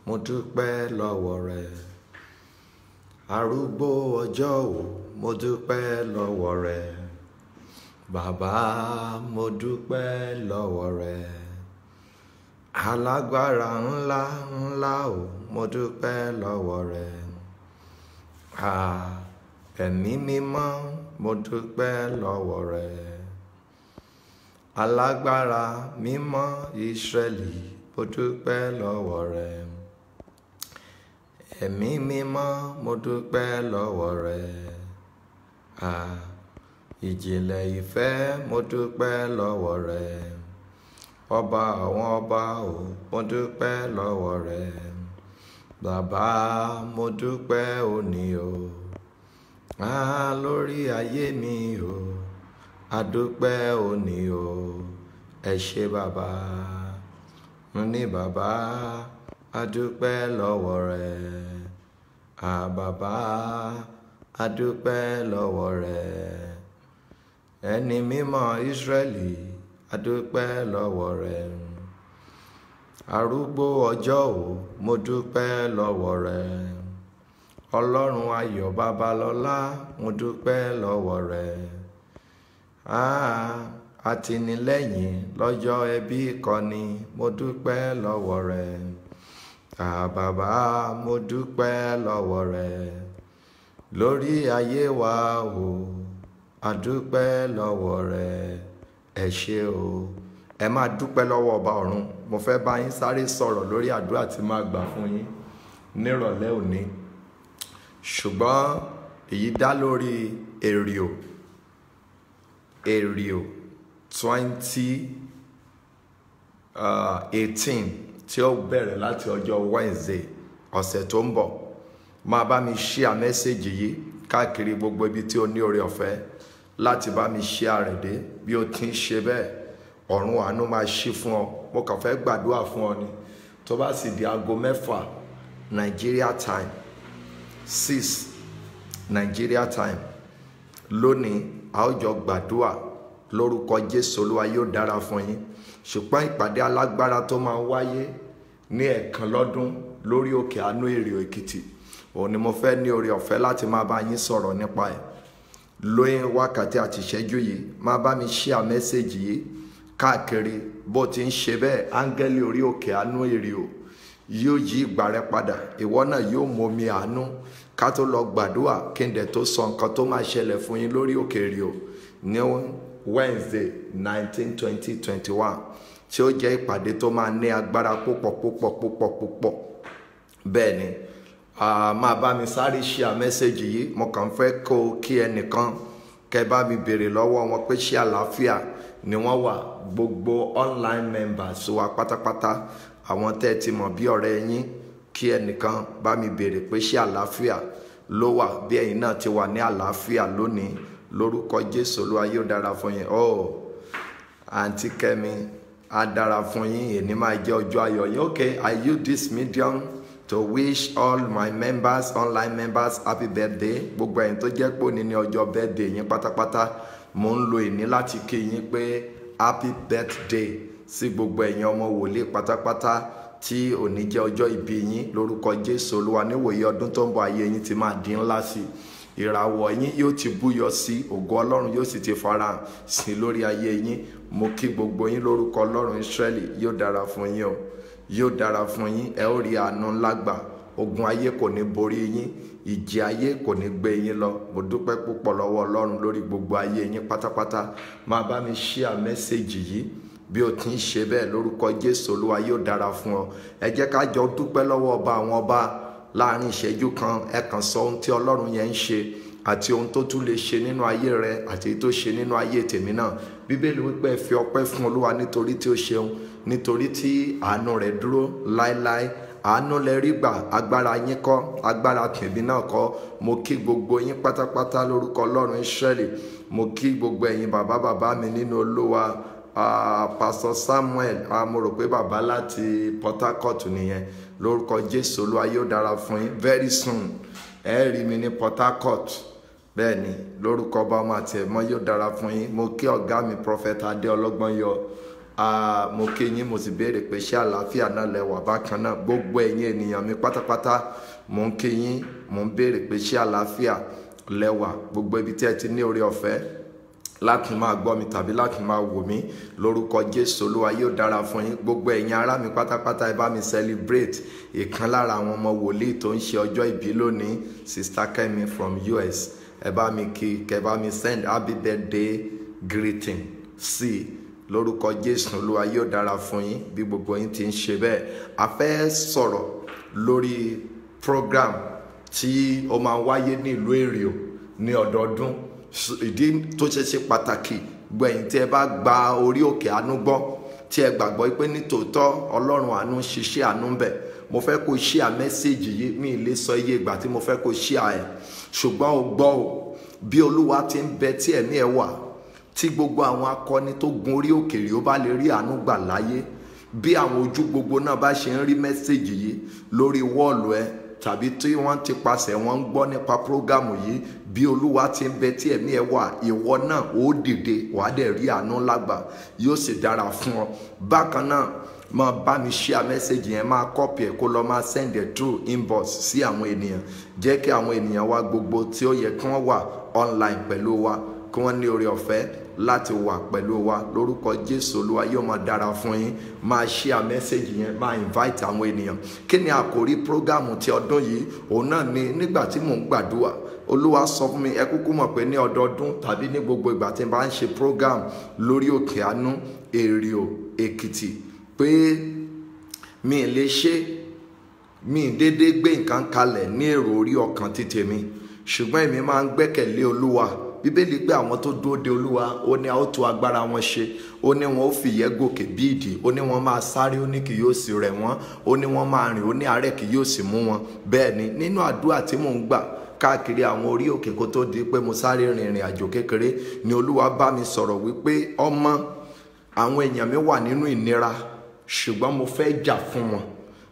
mo dúpẹ́ lọ́wọ́ rẹ arúgbó ọjọ́ ò mo dúpẹ́ lọ́wọ́ rẹ bàbá mo dúpẹ́ lọ́wọ́ rẹ alágbára ńlá ńlá ò mo dúpẹ́ lọ́wọ́ rẹ ẹ̀mí mímọ́ mo dúpẹ́ lọ́wọ́ rẹ alágbára mímọ́ Ísírẹ́lì mo dúpẹ́ lọ́wọ́ rẹ ẹ̀mí mímọ́ mo dúpẹ́ lọ́wọ́ rẹ ìjìnlẹ̀ ìfẹ́ mo dúpẹ́ lọ́wọ́ rẹ ọba àwọn ọba ò mo dúpẹ́ lọ́wọ́ rẹ bàbá mo dúpẹ́ òní o ah lórí ayé mi o adúpẹ́ òní o ẹ ṣé bàbá ní bàbá adúpẹ́ lọ́wọ́ rẹ ah bàbá adúpẹ́ lọ́wọ́ rẹ ẹni mímọ́ Ísírẹ́lì adúpẹ́ lọ́wọ́ rẹ arúgbó ọjọ́ ò mo dúpẹ́ lọ́wọ́ rẹ ọlọ́run ayọ̀ babalọ́lá mo dúpẹ́ lọ́wọ́ rẹ àtìlẹ́yìn lọ́jọ́ ẹbí kọ́ni mo dúpẹ́ lọ́wọ́ rẹ àbàbà mo dúpẹ́ lọ́wọ́ rẹ lórí ayé wa o àdúpẹ́ lọ́wọ́ rẹ ẹ ṣé o ẹ máa dúpẹ́ lọ́wọ́ ọba ọ̀run mo fẹ́ bá yín sáré sọ̀rọ̀ lórí àdúrà tí máa gbà fún yín nírọ̀lẹ́ òní ṣùgbọ́n èyí dá lórí èrìò èrìò twenty eighteen tí ó bẹ̀rẹ̀ láti ọjọ́ Wednesday ọ̀sẹ̀ tó ń bọ̀ máa bá mi share mẹ́sẹ̀gì yìí káàkiri gbogbo ibi tí o ní oore ọ̀fẹ́ láti bá mi share rẹ̀ dé bí o ti ń ṣe bẹ́ẹ̀ ọ̀run àánú máa ṣí fún ọ mo kàn fẹ́ gbàdúrà fún ọ ni tó bá sì di aago mẹ́fà Nigeria time six Nigeria time lónìí a ó jọ gbàdúrà lórúkọ Jésù Olúwa yóò dára fún yín ṣùgbọ́n ìpàdé alágbára tó máa wáyé ní ẹ̀ẹ̀kan lọ́dún lórí òkè àánú èrè Èkìtì òun ni mo fẹ́ ní oore ọ̀fẹ́ láti máa bá yín sọ̀rọ̀ nípa ẹ̀ lóyún wákàtí àti ìṣẹ́jú yìí máa bá mi share mẹ́sẹ̀gì yìí káàkiri bó ti ń ṣe bẹ́ẹ̀ áńgẹ́lì orí òkè àánú èrè o yóò yí ìgbà rẹ padà ìwọ náà yóò momi àánú ká tó lọ gbàdúrà kí n dẹ̀ tó sọ nǹkan tó máa ṣẹlẹ̀ fún yín lórí òkè èrè o ní Wednesday nineteen twenty twenty one tí ó jẹ́ ìpàdé tó máa ní agbára púpọ̀ púpọ̀ púpọ̀ púpọ̀ bẹ́ẹ̀ ni máa bá mi sáré share mẹ́sẹ̀gì yìí mo kàn fẹ́ kó kí ẹnìkan kẹ́ bá mi béèrè lọ́wọ́ wọn pé ṣé àlàáfíà ni wọ́n wà gbogbo online members wa pátápátá àwọn tẹ́ ẹ ti mọ̀ bí ọ̀rẹ́ yín kí ẹnìkan bá mi béèrè pé ṣé àlàáfíà ló wà bí ẹ̀yin náà ti wà ní àlàáfíà lónìí lórúkọ Jésù Olúwa yóò dára fún yín oh àǹtí Kẹ́mi á dára fún yín èní máa jẹ́ ọjọ́ ayọ̀ yín okay I use this medium to wish all my members online members happy birthday gbogbo ẹ̀yin tó jẹ́ pé òní ní ọjọ́ birthday yín pátápátá mo ń lo ìní láti kí yín pé happy birthday sí gbogbo ẹ̀yin ọmọ wòlíì pátápátá tí òní jẹ́ ọjọ́ ìbí yín lórúkọ Jésù Olúwa níwòye ọdún tó ń bọ̀ ayé yín ti máa di ńlá sí i ìràwọ̀ yín yóò ti búyọ sí ògo Ọlọ́run yóò sì ti farahàn sí lórí ayé yín mo kí gbogbo yín lórúkọ Ọlọ́run Ísírẹ́lì yóò dára fún yín o yóò dára fún yín ẹ ó rí àánú ńlá gbà ogun ayé kò ní borí yín ìjì ayé kò ní gbé yín lọ mo dúpẹ́ púpọ̀ lọ́wọ́ Ọlọ́run lórí gbogbo ayé yín pátápátá máa bá mi share mẹ́sẹ̀gì yìí bí o ti ń ṣe bẹ́ẹ̀ lórúkọ Jésù Olúwa yóò dára fún ọ ẹ jẹ́ ká jọ dúpẹ́ lọ́wọ́ ọba àwọn ọba láàrin ìṣẹ́jú kan ẹ kàn sọ ohun tí Ọlọ́run yẹn ń ṣe àti ohun tó tún lè ṣe nínú ayé rẹ àti èyí tó ṣe nínú ayé tèmi náà bíbélì wípé ẹ fi ọpẹ́ fún Olúwa nítorí tí ó ṣeun nítorí tí àánú rẹ̀ dúró láéláé àánú lẹ rí gbà agbára yín kọ́ agbára tèmi náà kọ́ mo kí gbogbo yín pátápátá lórúkọ Ọlọ́run Ísírẹ́lì mo kí gbogbo ẹ̀yin bàbá bàbá mi nínú Olúwa Pastor Samuel mo rò pé bàbá láti Port Harcourt nìyẹn lórúkọ Jésù Olúwa yóò dára fún yín very soon ẹ rí mi ní Port Harcourt bẹ́ẹ̀ ni lórúkọ ọba ọmọ àti ẹ̀mọ́ yóò dára fún yín mo kí ọ̀gá mi prophet adé ọlọ́gbọ́n yọ Ah, mo kí yín mo sì béèrè pé ṣé àlàáfíà náà lẹ́wà bákan náà gbogbo ẹ̀yin ènìyàn mi pátápátá mo ń kí yín mo ń béèrè pé ṣé àlàáfíà lẹ́wà gbogbo ibi tí ẹ ti ní oore ọ̀fẹ́ láti máa gbọ́ mi tàbí láti máa wò mí lórúkọ jésù olúwa yóò dára fún yín gbogbo ẹ̀yin ará mi pátápátá ẹ bá mi celebrate ìkan lára àwọn ọmọ wòlíì tó ń ṣe ọjọ́ ìbí lónìí sister kemi from us ẹ bá mi kí kẹ bá mi send happy birthday greeting sí i lórúkọ jésù olúwa yóò dára fún yín bí gbogbo yín ti ń ṣe bẹ́ẹ̀ a fẹ́ sọ̀rọ̀ lórí program tí ó máa wáyé ní ìlú èrìò ní ọdọọdún ìdí tó ṣe ṣe pàtàkì gbẹ̀yìn tí ẹ bá gba orí òkè àánú gbọ́ tí ẹ gbàgbọ́ pé ní tòótọ́ ọlọ́run àánú ń ṣiṣẹ́ àánú ń bẹ̀ mo fẹ́ kó ṣí à mẹ́sẹ̀gì yìí mi ì lè sọ iye ìgbà tí mo fẹ́ kó ṣí à ẹ̀ ṣùgbọ́n o gbọ́ o bí olúwa ti ń bẹ tí ẹ̀mí ẹ̀ wà tí gbogbo àwọn akọni tó gun orí òkèèrè ó bá lè rí àánú gbà láyé bí àwọn ojú gbogbo náà bá ṣe ń rí mẹ́sẹ̀gì yìí lórí wọ́ọ̀lù ẹ tàbí tí wọ́n ti pasẹ̀ wọ́n ń gbọ́ nípa prógámù yìí bí olúwa ti ń bẹ tí ẹ̀mí ẹ wà ìwọ náà ó dìde wàá dẹ̀ rí àánú lágbà yóò sì dára fún ọ bákan náà máa bá mi share message yẹn máa copy ẹ̀ kó lọ máa send ẹ̀ through inbox sí àwọn ènìyàn jẹ́ kí àwọn ènìyàn wa gbogbo tí ó yẹ kí wọ́n wà online pẹ̀lú wa kí wọ́n ní oore ọ̀fẹ́ láti wà pẹ̀lú wa lórúkọ jésù olúwa yóò máa dára fún yín máa share message yẹn máa invite àwọn ènìyàn kí ni àkòrí program ti ọdún yìí òun náà ni nígbà tí mò ń gbàdúrà olúwa sọ fún mi ẹ kúkú mọ̀ pé ní ọdọọdún tàbí ní gbogbo ìgbà tí n bá ń ṣe program lórí òkè àánú èrìò èkìtì pé mi ì lè ṣe mi ì déédéé gbé nǹkan kalẹ̀ ní èrò orí ọkàn ti tèmi ṣùgbọ́n èmi máa ń gbẹ́kẹ̀lé olúwa bíbélì pé àwọn tó dúró de olúwa ó ní a ó tú agbára wọn ṣe ó ní wọn ó fìyẹ́ gòkè bí ìdì ó ní wọn máa sáré ó ní kì yóò sì rẹ̀ wọ́n ó ní wọn máa rìn ó ní àárẹ̀ kì yóò sì mú wọn bẹ́ẹ̀ ni nínú àdúrà tí mò ń gbà káàkiri àwọn orí òkè kó tó di pé mo sáré rin ìrìn àjò kékeré ni olúwa bá mi sọ̀rọ̀ wípé ọmọ àwọn èèyàn mi wà nínú ìnira ṣùgbọ́n mo fẹ́ jà fún wọn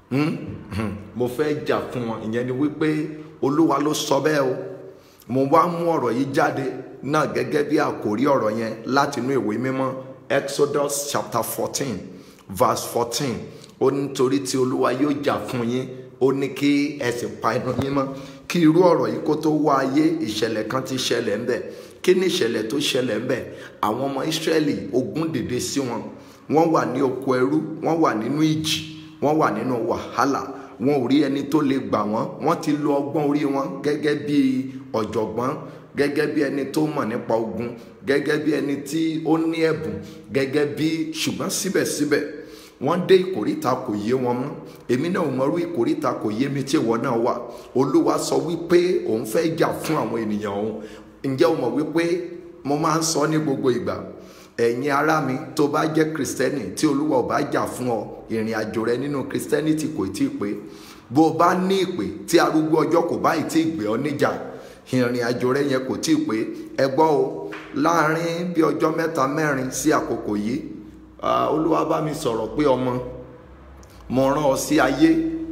mo fẹ́ jà fún wọn ìyẹn ni wípé olúwa ló sọ bẹ́ẹ̀ o mo wá mú ọ̀rọ̀ yìí jáde náà gẹ́gẹ́ bí àkòrí ọ̀rọ̀ yẹn láti inú ìwé mímọ́ Exodus chapter fourteen verse fourteen ó ní torí tí olúwa yóò jà fún yín ó ní kí ẹ sì pa inú yín mọ́ kí irú ọ̀rọ̀ yìí kó tó wá ayé ìṣẹ̀lẹ̀ kan ti ṣẹlẹ̀ ńbẹ̀ kí ni ìṣẹ̀lẹ̀ tó ṣẹlẹ̀ ńbẹ̀ àwọn ọmọ Ísírẹ́lì ogun dìde sí wọn wọ́n wà ní oko ẹrú wọ́n wà nínú ìjì wọ́n wà nínú wàhálà wọn ò rí ẹni tó lè gbà wọ́n wọ́n ti lo ọgbọ́n orí wọn gẹ́gẹ́ bí ọ̀jọ̀gbọ́n gẹ́gẹ́ bí ẹni tó mọ̀ nípa ogun gẹ́gẹ́ bí ẹni tí ó ní ẹ̀bùn gẹ́gẹ́ bí ṣùgbọ́n síbẹ̀síbẹ̀ wọ́n dé ìkóríta kò yé wọn mọ́ èmi náà mọ̀rú ìkóríta kò yé mi tí ìwọ náà wà olúwa sọ wípé òun fẹ́ jà fún àwọn ènìyàn òun ǹjẹ́ o mọ̀ wípé mo máa ń sọ ní gbogbo ìgbà ẹ̀yin ará mi tó bá jẹ́ kristẹni tí olúwa ò bá jà fún ọ ìrìn àjò rẹ nínú kristẹniti kò tí ì pé bó o bá ní ìpè tí arúgbó ọjọ́ kò báyìí tí ì gbé ọ níjà ìrìn àjò rẹ yẹn kò tí ì pé ẹ gbọ́ o láàrin bí ọjọ́ mẹ́ta mẹ́rin sí àkókò yìí olúwa bá mi sọ̀rọ̀ pé ọmọ mo rán ọ sí ayé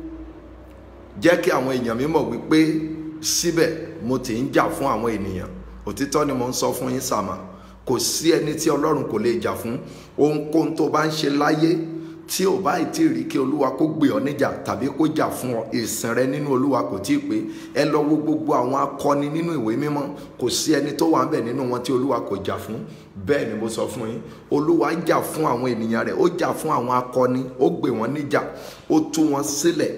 jẹ́ kí àwọn èèyàn mi mọ̀ wípé síbẹ̀ mo ti ń jà fún àwọn ènìyàn òtítọ́ ni mo ń sọ fún yín sàmà kò sí ẹni tí ọlọ́run kò lè jà fún ohunkóhun tó bá ń ṣe láyé tí ò bá tí ì rí kí olúwa kó gbé ọ níjà tàbí kó jà fún ọ ìsìn rẹ nínú olúwa kò tí ì pé ẹ lọ wo gbogbo àwọn akọni nínú ìwé mímọ́ kò sí ẹni tó wà ń bẹ̀ nínú wọn tí olúwa kò jà fún bẹ́ẹ̀ ni mo sọ fún yín olúwa jà fún àwọn ènìyàn rẹ̀ ó jà fún àwọn akọni ó gbé wọn níjà ó tú wọn sílẹ̀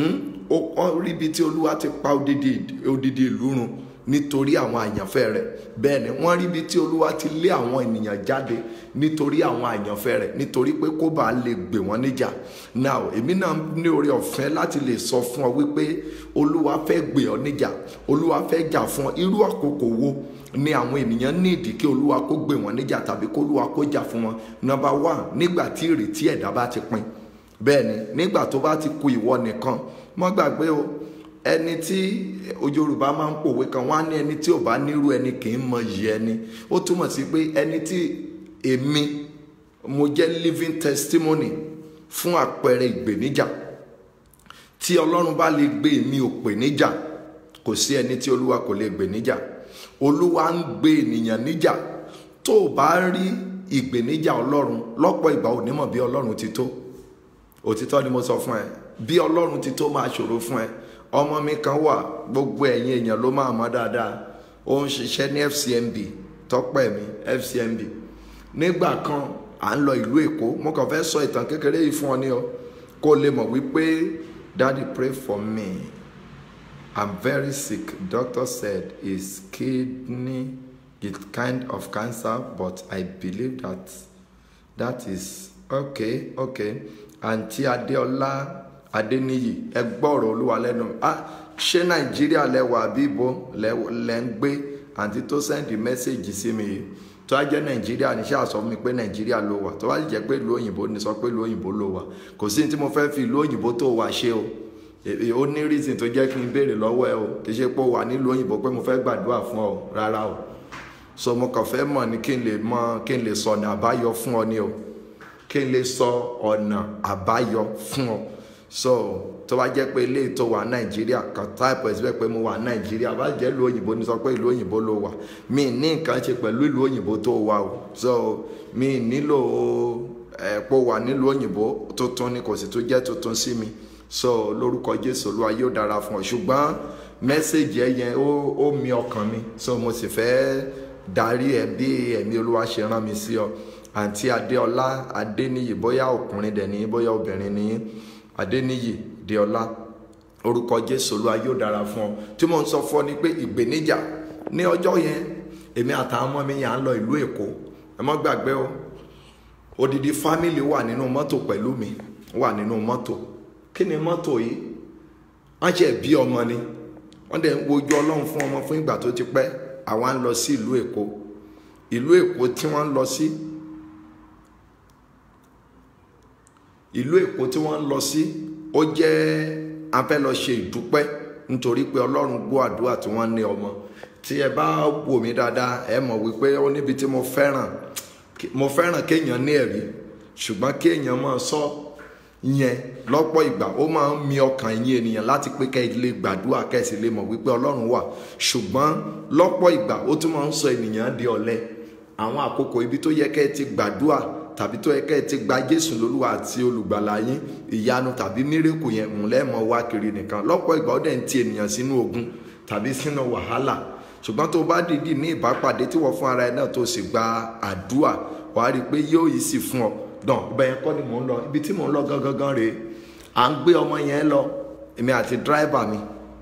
ó rí ibi tí olúwa ti pa odidi ìlú run nítorí àwọn àyànfẹ́ rẹ̀ bẹ́ẹ̀ ni wọ́n rí ibi tí olúwa ti lé àwọn ènìyàn jáde nítorí àwọn àyànfẹ́ rẹ̀ nítorí pé kó bàa lè gbè wọ́n níjà now èmi náà ní oore ọ̀fẹ́ láti lè sọ fún ọ wípé olúwa fẹ́ gbè ọ níjà olúwa fẹ́ jà fún ọ irú àkókò wo ni àwọn ènìyàn ní ìdí kí olúwa kó gbè wọ́n níjà tàbí kó olúwa kó jà fún wọn number one nígbà tí ìrètí ẹ̀dá bá ti pin bẹ́ẹ̀ ni nígbà tó bá ti ku ìwọ nìkan mọ́ gbàgbé o ẹni tí yorùbá máa ń pòwe kan wọ́n á ní ẹni tí ò bá nírú ẹni kì í mọ iyì ẹni ó túmọ̀ sí pé ẹni tí èmi mo jẹ́ living testimony fún àpẹẹrẹ ìgbèníjà tí ọlọ́run bá lè gbé mi ò pè níjà kò sí ẹni tí olúwa kò lè gbè níjà olúwa ń gbé ènìyàn níjà tó o bá rí ìgbèníjà ọlọ́run lọ́pọ̀ ìgbà ò ní mọ̀ bí ọlọ́run ti tó òtítọ́ ni mo sọ fún ẹ bí ọlọ́run ti tó máa ṣòro fún ẹ ọmọ mi kan wà gbogbo ẹ̀yin èèyàn ló máa mọ̀ dáadáa ó ń ṣiṣẹ́ ní FCMB tọ́pẹ́ mi FCMB nígbà kan à ń lọ ìlú èkó mo kàn fẹ́ sọ ìtàn kékeré yìí fún ọ ní ọ kó lè mọ̀ wípé daddy pray for me i'm very sick doctor said it's kidney it's kind of cancer but i believe that that is okay okay àǹtí adéọlá adéníyì ẹ gbọ́rọ̀ olúwa lẹ́nu ah ṣé nàìjíríà lẹ́wà àbí ibo lẹ́ ń gbé àǹtí tó sẹ́ndì mẹ́sẹ̀gì sí mi yìí tó a jẹ́ nàìjíríà ní ṣáà sọ fún mi pé nàìjíríà ló wà tó bá jẹ́ pé ìlú òyìnbó ní sọ pé ìlú òyìnbó ló wà kò sí ní tí mo fẹ́ fi ìlú òyìnbó tó wà ṣe o ó ní reason tó jẹ́ kí n béèrè lọ́wọ́ ẹ o kì í ṣe pé ó wà nílùú òyìnbó pé mo fẹ́ gbàdúrà fún ọ rárá o so mo kàn fẹ́ mọ̀ ní kí n lè mọ kí n lè sọ ọ̀nà àbáyọ fún ọ ní o kí n lè sọ ọ̀nà àbáyọ fún ọ so tó bá jẹ́ pé ilé tó wà nàìjíríà kan táìpù ẹ̀sìn pé mo wà nàìjíríà bá jẹ́ ìlú òyìnbó ní sọ pé ìlú òyìnbó ló wà mi ní nǹkan ṣe pẹ̀lú ìlú òyìnbó tó wà o so mi nílò ẹ̀pọ̀ wà nílùú òyìnbó tuntun ni kò sì tún jẹ́ tuntun sí mi so lórúkọ jésù olúwa yóò dára fún ọ ṣùgbọ́n mẹ́sẹ̀gì ẹ yẹn ó mi ọkàn mi so mo sì fẹ́ darí ẹ bí ẹ̀mí olúwa ṣe rán mi sí ọ àǹtí adéọlá adéníyì bóyá ọkùnrin dẹ̀ ní bóyá obìnrin ní adéníyì déọlá orúkọ jésù olúwa yóò dára fún ọ tí mo ń sọ fún ọ ni pé ìgbéníjà ní ọjọ́ yẹn èmi àtàwọn ọmọ mi yà ń lọ ìlú èkó ẹ má gbàgbé o odidi fámìlì wà nínú mọ́tò pẹ̀lú mi wà nínú mọ́tò kí ni mọ́tò yìí wọ́n ṣe bí ọmọ ni wọ́n dẹ̀ ń wojú ọlọ́run fún ọmọ fún ìgbà tó ti pẹ́ àwa ń lọ sí ìlú èkó ìlú èkó tí wọ́n ń lọ sí ìlú èkó tí wọ́n ń lọ sí ó jẹ́ a fẹ́ lọ ṣe ìdúpẹ́ nítorí pé ọlọ́run gbọ́ àdúrà tí wọ́n ní ọmọ tí ẹ bá wò mí dáadáa ẹ mọ̀ wípé ó níbi tí mo fẹ́ràn mo fẹ́ràn kéèyàn ní ẹ̀rí ṣùgbọ́n kéèyàn máa sọ yẹn lọ́pọ̀ ìgbà ó máa ń mi ọkàn yín ènìyàn láti pé kẹ́ ẹ lè gbàdúrà kẹ́ ẹ sì lè mọ̀ wípé ọlọ́run wà ṣùgbọ́n lọ́pọ̀ ìgbà ó tún máa ń sọ ènìyàn di ọ̀lẹ àwọn àkókò ibi tó yẹ kẹ́ ẹ ti gbàdúrà tàbí tó yẹ kẹ́ ẹ ti gba jésù lólúwa àti olùgbàlà yín ìyanu tàbí mírèkù yẹn ń lẹ́mọ̀ wá kiri nìkan lọ́pọ̀ ìgbà ó dẹ̀ ń ti ènìyàn sínú ogun tàbí sínú wàhálà ṣùgbọ́n tó bá dìídì ní ìbápàdé tí wọ́n fún ara ẹ náà tó sì gba àdúà wàá rí i pé yóò yìí sì fún ọ dàn ibẹ̀ yẹn kọ́ ni mò ń lọ ibi tí mò ń lọ gangan rèé à ń gbé ọmọ yẹn lọ èmi àti dráìbà mi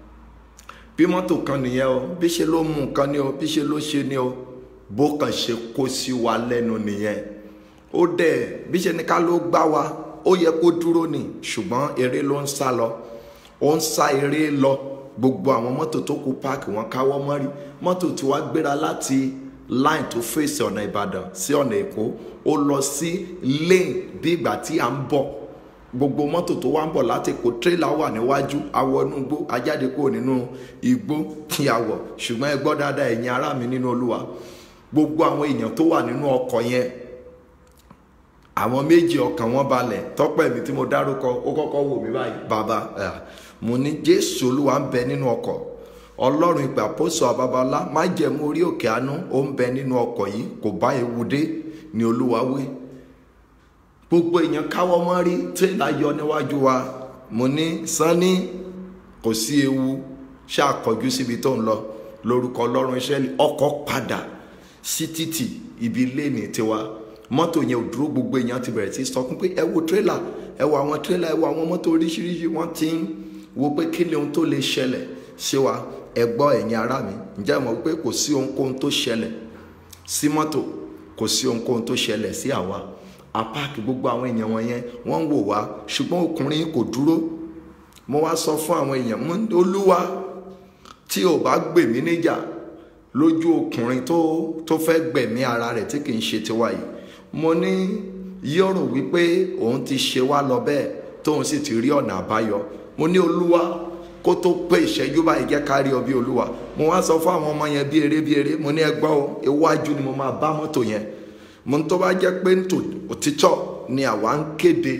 bí mọ́tò kan nìyẹn o bí ṣe ló mú nǹkan ni o bí ṣe ló ṣe ni o bó kàn ṣe kó sí wa lẹ́nu nìyẹn ó dẹ̀ bí ṣe ní ká ló gbá wa ó yẹ kó dúró ni ṣùgbọ́n eré ló ń sá lọ ó ń sá eré lọ gbogbo àwọn mọ́tò tó kú páàkì wọn káwọ́ mọ́rí mọ́tò tí wàá gbéra láti line tó fèsì ọ̀nà ìbàdàn sí ọ̀nà èkó ó lọ sí lane bí ìgbà tí à ń bọ̀ gbogbo mọ́tò tó wá ń bọ̀ láti èkó tírélà wà níwájú awọ inú igbó ajáde kúrò nínú igbó tí a wọ̀ ṣùgbọ́n ẹ gbọ́ dáadáa ẹ̀yin ará mi nínú olúwa gbogbo àwọn èèyàn tó wà nínú ọkọ̀ yẹn àwọn méjì ọkàn wọn balẹ̀ tọ́pẹ́ mi tí mo dárúkọ ó kọ́kọ́ wò mí báyìí bàbá mo ní jésù olúwa ń bẹ nínú ọkọ̀ ọlọ́run ìgbà pósò àbábálá má jẹ̀mú orí òkè àánú ó ń bẹ nínú ọkọ̀ yìí kò bá ewu dé ni olúwa wí gbogbo èèyàn káwọ́ mọ́ rí tírélà yọ níwájú wa mo ní sanni kò sí ewu ṣàkọjú síbi tó ń lọ lórúkọ ọlọ́run iṣẹ́ ọkọ̀ padà sí títì ibi léènì tiwa mọ́tò yẹn ò dúró gbogbo èèyàn ti bẹ̀rẹ̀ sí sọkún pé ẹ wo tírélà ẹ wo àwọn tírélà ẹ wo àwọn mọ́tò oríṣiríṣi wọ́n ti ń wo pé kí ni ohun tó lè ṣẹlẹ̀ sí wa ẹ gbọ́ ẹ̀yin ará mi ǹjẹ́ mọ̀ pé kò sí ohunkóhun tó ṣẹlẹ̀ sí mọ́tò kò sí ohunkóhun tó ṣẹlẹ̀ sí àwa apáàkì gbogbo àwọn èèyàn wọn yẹn wọ́n ń wò wá ṣùgbọ́n ọkùnrin kò dúró mo wá sọ fún àwọn èèyàn mo ní olúwa tí ò bá gbè mí níjà lójú ọkùnrin tó tó fẹ́ gbẹ̀mí ara rẹ̀ tí kì í ṣe tiwa yìí mo ní yọ̀rò wípé òun ti ṣe wá lọ bẹ́ẹ̀ tóun sì ti rí ọ̀nà àbáyọ mo ní olúwa kó tó pé ìṣẹ́jú báyìí jẹ́ ká rí ọ bí olúwa mo wá sọ fún àwọn ọmọ yẹn bí eré bí eré mo ní ẹgbọ́ o iwájú ni mo máa bá mọ́tò yẹn mo ní tó bá jẹ́ pé ntò òtítọ́ ni àwa ń kéde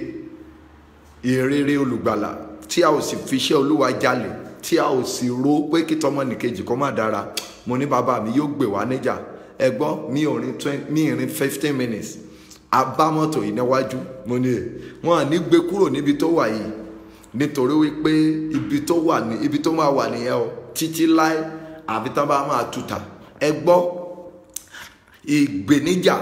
ìrere olùgbàlà tí a ò sì fi iṣẹ́ olúwa jalè tí a ò sì ro pé kí tọmọ nìkejì kó má dára mo ní bàbá mi yóò gbè wá níjà ẹ gbọ́ mi ò rin twenty mi ì rin fifteen minutes abámọ́tò yìí níwájú mo ní wọn à ní gbé kúrò níbi tó wà yìí nítorí wípé ibi tó wà ní ibi tó máa wà nìyẹn o títí láé àbí tán bá máa tuta ẹ gbọ́ ìgbéníjà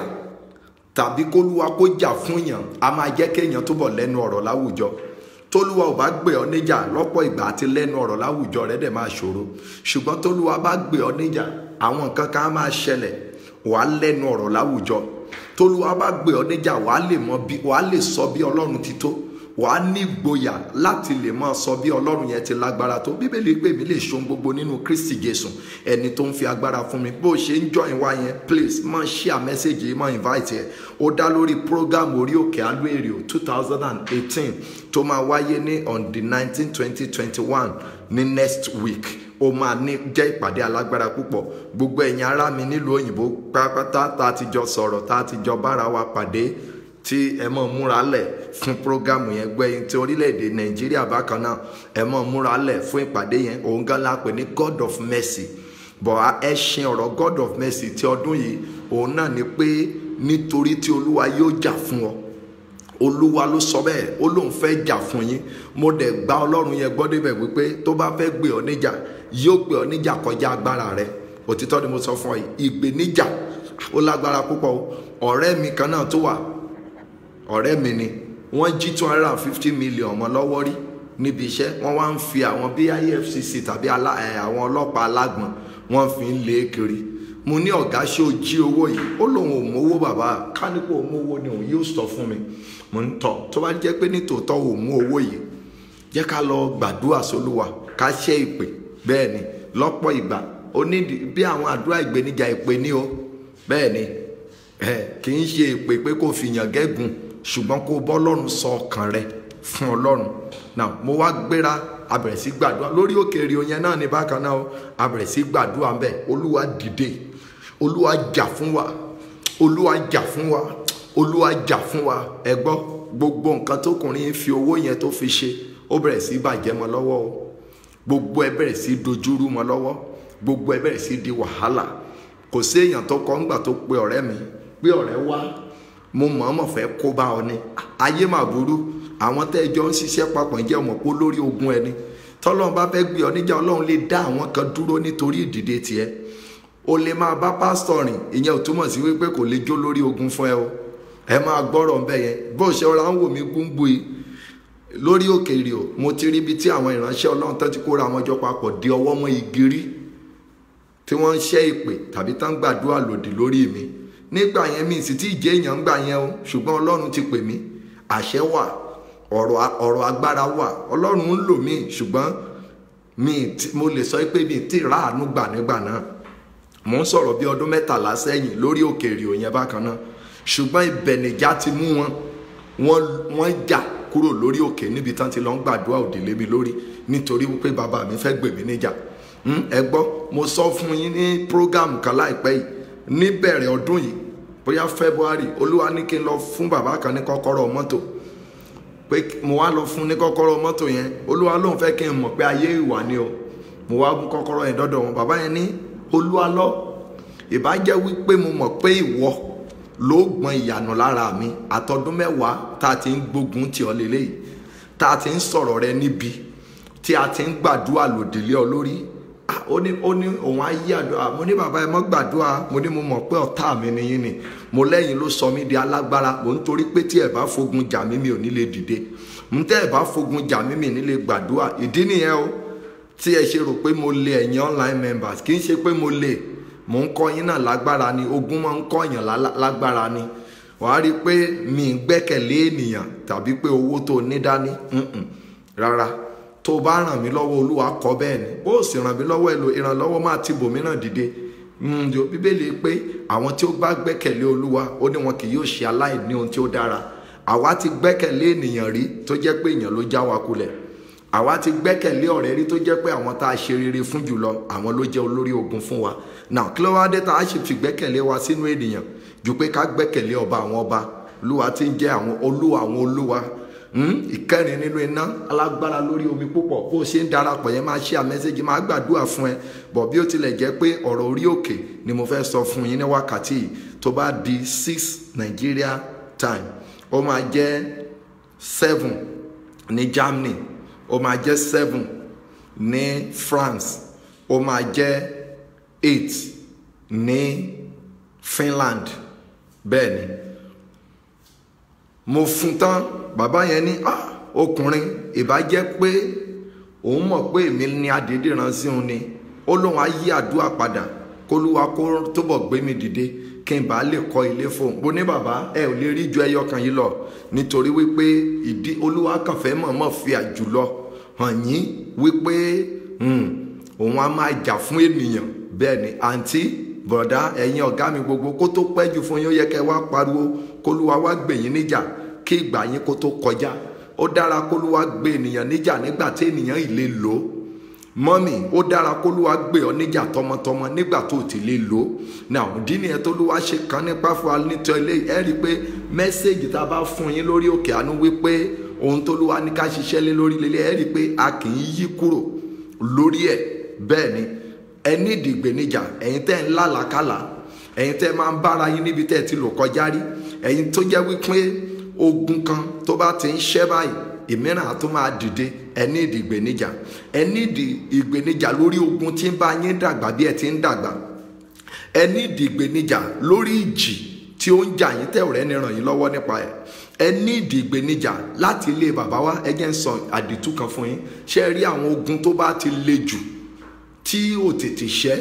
tàbí kólúwa kó jà fún yàn a máa jẹ́ kéèyàn túbọ̀ lẹ́nu ọ̀rọ̀ láwùjọ tólúwa ò bá gbé ọ níjà lọ́pọ̀ ìgbà àti lẹ́nu ọ̀rọ̀ láwùjọ rẹ̀ dẹ̀ máa ṣòro ṣùgbọ́n tólúwa bá gbé ọ níjà àwọn nǹkan kan á máa ṣẹlẹ̀ wàá lẹ́nu ọ̀rọ̀ láwùjọ tólúwa bá gbé ọ níjà wàá lè mọ bí wàá lè sọ bí ọlọ́run ti tó wàá ní ìgboyà láti lè máa sọ bí ọlọ́run yẹn ti lágbára tó bíbélì pé mi lè ṣohun gbogbo nínú kristi jésù ẹni tó ń fi agbára fún mi bó o ṣe ń join wa yẹn please máa share message yìí máa invite ẹ ó dá lórí program orí òkè àlú èrè two thousand and eighteen tó máa wáyé ní on the nineteen twenty twenty one ní next week ó máa ní jẹ́ ìpàdé alágbára púpọ̀ gbogbo ẹ̀yin ará mi nílùú òyìnbó pátápátá tá a ti jọ sọ̀rọ̀ tá a ti jọ bára wa pàdé tí ẹ mọ̀ múra lẹ̀ fún programu yẹn gbẹ̀yìn tí orílẹ̀-èdè nàìjíríà bákan náà ẹ mọ̀ múra lẹ̀ fún ìpàdé yẹn òun gan la pè ní god of mercy bọ̀ ẹ ṣin ọ̀rọ̀ god of mercy ti ọdún yìí òun náà ni pé nítorí tí olúwa yóò jà fún ọ olúwa ló sọ bẹ́ẹ̀ ó lóun fẹ́ jà fún yín mo dẹ̀ gba ọlọ́run yẹn gbọ́ débẹ̀ wípé tó bá fẹ́ gbé ọ níjà yóò gbé ọ níjà kọjá agbára rẹ òtítọ́ ni mo sọ fún ọ yìí ìgbéníjà ó lágbára púpọ̀ ọ̀rẹ́ mi kan náà tó wà ọ̀rẹ́ mi ni wọ́n jí two hundred and fifty million ọmọ lọ́wọ́ rí níbi iṣẹ́ wọ́n wá ń fi àwọn bí efcc tàbí àwọn ọlọ́pàá alágbọ̀n wọ́n fi ń lé kiri mo ní ọ̀gá ṣé o jí owó yìí ó lóun ò mówó bàbá kánípò mówó ni òun yóò sọ fún mi mo ń tọ̀ tó bá jẹ́ pé nítòótọ́ ò mú owó yìí jẹ́ ká lọ gbàdúrà sólúwa ká ṣẹ́ ìpè bẹ́ẹ̀ ni lọ́pọ̀ ìgbà ó ní bí àwọn àdúrà ìgbéníjà ìpè ní o bẹ́ẹ̀ ni kì í ṣe ìpè pé kò fi yàn gẹ́gùn ṣùgbọ́n kó bọ́lọ́run sọ ọkàn rẹ fún ọlọ́run náà mo wá gbéra abẹ̀rẹ̀ sí gbàdúrà lórí òkèèrè yẹn náà ní bákan náà abẹ̀rẹ̀ sí gbàdúrà ń bẹ̀ olúwa dìde olúwa jà fún wa olúwa jà fún wa olúwa jà fún wa ẹ gbọ́ gbogbo nǹkan tókùnrin fi owó yẹn tó fi ṣe ó bẹ̀rẹ̀ sí bàjẹ́ mọ́ lọ́wọ́ o gbogbo ẹ bẹ̀rẹ̀ sí dojúrú mọ́ lọ́wọ́ gbogbo ẹ bẹ̀rẹ̀ sí di wàhálà kò sí èèyàn tó kọ́ ńgbà tó pe ọ̀rẹ́ mi pé ọ̀rẹ́ wá mo mọ̀ọ́mọ̀ fẹ́ kó bá ọ ni ayé mà burú àwọn tẹ́ ẹ jọ ń ṣiṣẹ́ papọ̀ ń jẹ́ ọmọ pé lórí ogun ẹni tọ́lọ́run bá fẹ́ gbé ọ níjà ọlọ́run lè dá àwọn kan dúró nítorí ìdìde tiẹ̀ o lè máa bá pásítọ̀ rìn ìyẹn ò túmọ̀ sí wípé kò lè jó lórí ogun fún ẹ o ẹ máa gbọ́rọ̀ ń bẹ̀ yẹn bó ṣe ọ̀rá ń wò mí gúngbù yìí lórí òkèèrè o mo ti rí ibi tí àwọn ìránṣẹ́ ọlọ́run tó ti kóra àwọn ọjọ́ papọ̀ di ọwọ́ mọ́ igi rí tí wọ́n ń ṣẹ́ ìpè tàbí tán gbàdúrà lòdì lórí mi nígbà yẹn mi sì tí ì jẹ́ èèyàn gbà yẹn o ṣùgbọ́n ọlọ́run ti pè mí àṣẹ wà ọ̀rọ̀ ọ̀rọ̀ agbára wà ọlọ́run ń lò mí ṣùgbọ́n mi mo lè sọ pé mi ti ráàánú gbà nígbà náà mo ń sọ̀rọ̀ bí ọdún mẹ́tàlá sẹ́yìn lórí òkèèrè òyìn bákan náà ṣùgbọ́n ìbẹ̀nìjà ti mú wọn wọ́n jà kúrò lórí òkè níbi tán ti lọ ń gbàdúrà òdìlé mi lórí nítorí wípé bàbá mi fẹ́ gbè mí níjà ẹ gbọ́ mo sọ fún yín ní prógámù kan láìpẹ́ yìí níbẹ̀rẹ̀ ọdún yìí bóyá february olúwa ní kí n lọ fún bàbá kan ní kọ́kọ́rọ́ mọ́tò pé mo wá lọ fún ní kọ́kọ́rọ́ mọ́tò yẹn olúwa lóun fẹ́ kí n mọ̀ pé ayé ìwà ni o mo wá mú kọ́kọ́rọ́ yẹn dọ́dọ̀ wọn bàbá yẹn ní olúwa lọ ìbájẹ́ wípé mo mọ̀ pé ìwọ ló gbọ́n ìyànà lára mi àtọdún mẹ́wàá tá a ti ń gbógun tì ọ́ lélẹ́yìí tá a ti ń sọ̀rọ̀ rẹ níbi tí a ti ń gbàdúrà lòdìlé ọ lórí ó ní ó ní òun á yí àdúrà mo ní bàbá ẹ mọ́ gbàdúrà mo ní mo mọ̀ pé ọ̀tá mi nìyí ni mo lẹ́yìn ló sọ mí di alágbára mo ń torí pé tí ẹ bá fogun jà mí mi ò ní lè dìde ń tẹ́ ẹ bá fogun jà mí mi ní lè gbàdúrà ìdí nìyẹn o tí ẹ ṣe rò pé mo lè ẹ̀yin online members kì í ṣe pé mo lè mo ń kọ́ yín náà lágbára ni ogun máa ń kọ́ yàn lágbára ni wàá rí i pé mi ń gbẹ́kẹ̀lé ènìyàn tàbí pé owó tó ní dání rárá tó bá ràn mí lọ́wọ́ olúwa kọ́ bẹ́ẹ̀ ni bó o sì ràn mí lọ́wọ́ èlò ìrànlọ́wọ́ máa ti bòmíràn dìde bíbélì pé àwọn tí ó bá gbẹ́kẹ̀lé olúwa ó ní wọn kì yóò ṣe aláìní ohun tí ó dára àwa ti gbẹ́kẹ̀lé ènìyàn rí tó jẹ́ pé èèyàn ló já wa kulẹ̀ àwa ti gbẹ́kẹ̀lé ọ̀rẹ́ rí tó jẹ́ pé àwọn tá a ṣe rere fún jùlọ àwọn ló jẹ́ olórí ogun fún wa náà kí ló wá dé tá a ṣe fi gbẹ́kẹ̀lé wa sínú ènìyàn ju pé ká gbẹ́kẹ̀lé ọba àwọn ọba olúwa ti ń jẹ́ àwọn olúwa àwọn olúwa ìkẹrin nínú iná alágbára lórí omi púpọ̀ bó o ṣe ń darapọ̀ yẹn máa ṣe àmẹ́sẹ́jì máa gbàdúrà fún ẹ bọ̀ bí ó tilẹ̀ jẹ́ pé ọ̀rọ̀ orí òkè ni mo fẹ́ sọ fún yín ní wákàtí yìí tó bá di six Nigeria time ó máa jẹ́ seven ní Germany ó máa jẹ́ seven ní France ó máa jẹ́ eight ní Finland bẹ́ẹ̀ ni mo fún tán bàbá yẹn ní ah ọkùnrin ìbá jẹ́ pé òun mọ̀ pé èmi ní adédè rán sí òun ni ó lóun á yí àdúrà padà kólúwa kó túbọ̀ gbé mi dìde kí n bá lè kọ́ ilé fóun bó ní bàbá ẹ ò lè rí ju ẹyọ kan yìí lọ nítorí wípé ìdí olúwa kàn fẹ́ mọ̀ọ́mọ̀ fi àjùlọ hàn yín wípé òun á máa jà fún ènìyàn bẹ́ẹ̀ ni àǹtí bọ̀dá ẹ̀yin ọ̀gá mi gbogbo kó tó pẹ́ jù fún yín ó yẹ kẹ́ wá pariwo kólúwa wá gbè yín níjà kí ìgbà yín kó tó kọjá ó dára kólúwa gbé ènìyàn níjà nígbà tí ènìyàn ì lè lò ó mọ́mì ó dára kólúwa gbé ọ níjà tọmọtọmọ nígbà tó ti lè lò ó náà ìdí nìyẹn tólúwa ṣe kan nípa fún wa nítorí ilé ẹ rí i pé mẹ́sẹ̀gì tá a bá fún yín lórí òkè àánú wípé ohun tólúwa ní ká ṣiṣẹ́ lé lórí lélẹ̀ ẹ rí i pé a kì í yí kúrò lórí ẹ̀ bẹ́ẹ̀ ni ẹ ní ìdìgbènijà ẹ̀yin tẹ́ ń lálàkàlà ẹ̀yin tẹ́ máa ń bára yín níbi tẹ́ ti lò kọjá rí ẹ̀yin tó jẹ́ wípé ogun kan tó bá ti ń ṣẹ́ báyìí ìmíràn á tó máa dìde ẹ ní ìdìgbènijà ẹ ní ìdìgbènijà lórí ogun tí ń bá yín dàgbà bí ẹ ti ń dàgbà ẹ ní ìdìgbènijà lórí ìjì tí ó ń jà yín tẹ́ ọ̀rẹ́ ni ràn yín lọ́wọ́ nípa ẹ̀ ẹ ní ìdìgbènijà láti ilé bàbá wa ẹ jẹ́ ń sọ àdìtú kan fún yín ṣé ẹ rí àwọn ogun tó bá ti le jù tí ò tètè ṣẹ́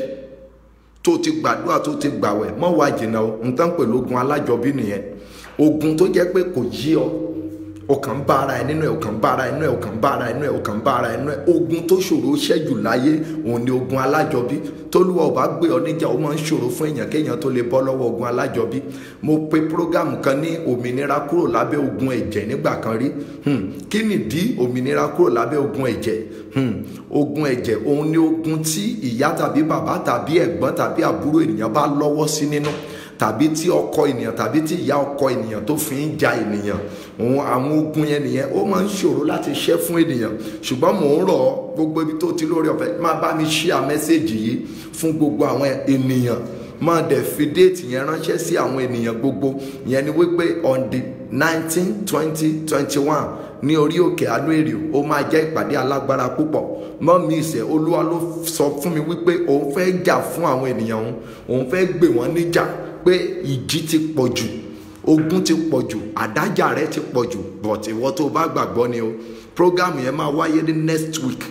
tó ti gbàdúrà tó ti gbàwẹ̀ mọ́ wá jìnnà o n tán pẹ̀lú ogun alájọbí nìyẹn ogun tó jẹ́ pé kò yí ọ ọkàn bá ara ẹ nínú ẹ ọkàn bá ara ẹ nínú ẹ ọkàn bá ara ẹ nínú ẹ ọkàn bá ara ẹ nínú ẹ ogun tó ṣòro ṣẹ́jù láyé òun ni ogun alájọbí tólúwa ò bá gbé ọ níjà ó máa ń ṣòro fún èèyàn kéèyàn tó lè bọ́ lọ́wọ́ ogun alájọbí mo pe prógámù kan ní òmìnira kúrò lábẹ́ ogun ẹ̀jẹ̀ nígbà kan rí kí nìdí òmìnira kúrò lábẹ́ ogun ẹ̀jẹ̀ ogun ẹ̀jẹ̀ òun ni ogun tí ìyá tàbí bàbá tàbí ẹ̀gbọ́n tàbí àbúrò ènìyàn bá lọ́wọ́ sí nínú tàbí tí ọkọ ènìyàn tàbí tí ìyá ọkọ ènìyàn tó fi ń ja ènìyàn òun àwọn ogun yẹn nìyẹn ó máa ń ṣòro láti ṣẹ́ fún ènìyàn ṣùgbọ́n mò ń rọ̀ ọ́ gbogbo ibi tó ti lórí ọ̀fẹ́ máa bá mi ṣíà mẹ́sẹ̀gì yìí fún gbogbo àwọn ènìyàn máa dẹ̀ fi déètì yẹn ránṣẹ́ sí àwọn ènìyàn gbogbo yẹn ni wípé on the nineteen twenty twenty one ní orí òkè àánú èrè ó máa jẹ́ ìpàdé alágbára púpọ̀ mọ́ mi ìṣẹ́ olúwa ló sọ fún mi wípé òun fẹ́ jà fún àwọn ènìyàn òun òun fẹ́ gbè wọ́n níjà pé ìjì ti pọ̀ jù ogun ti pọ̀ jù àdájà rẹ ti pọ̀ jù but ìwọ tó bá gbàgbọ́ ni o program yẹn máa wáyé ní next week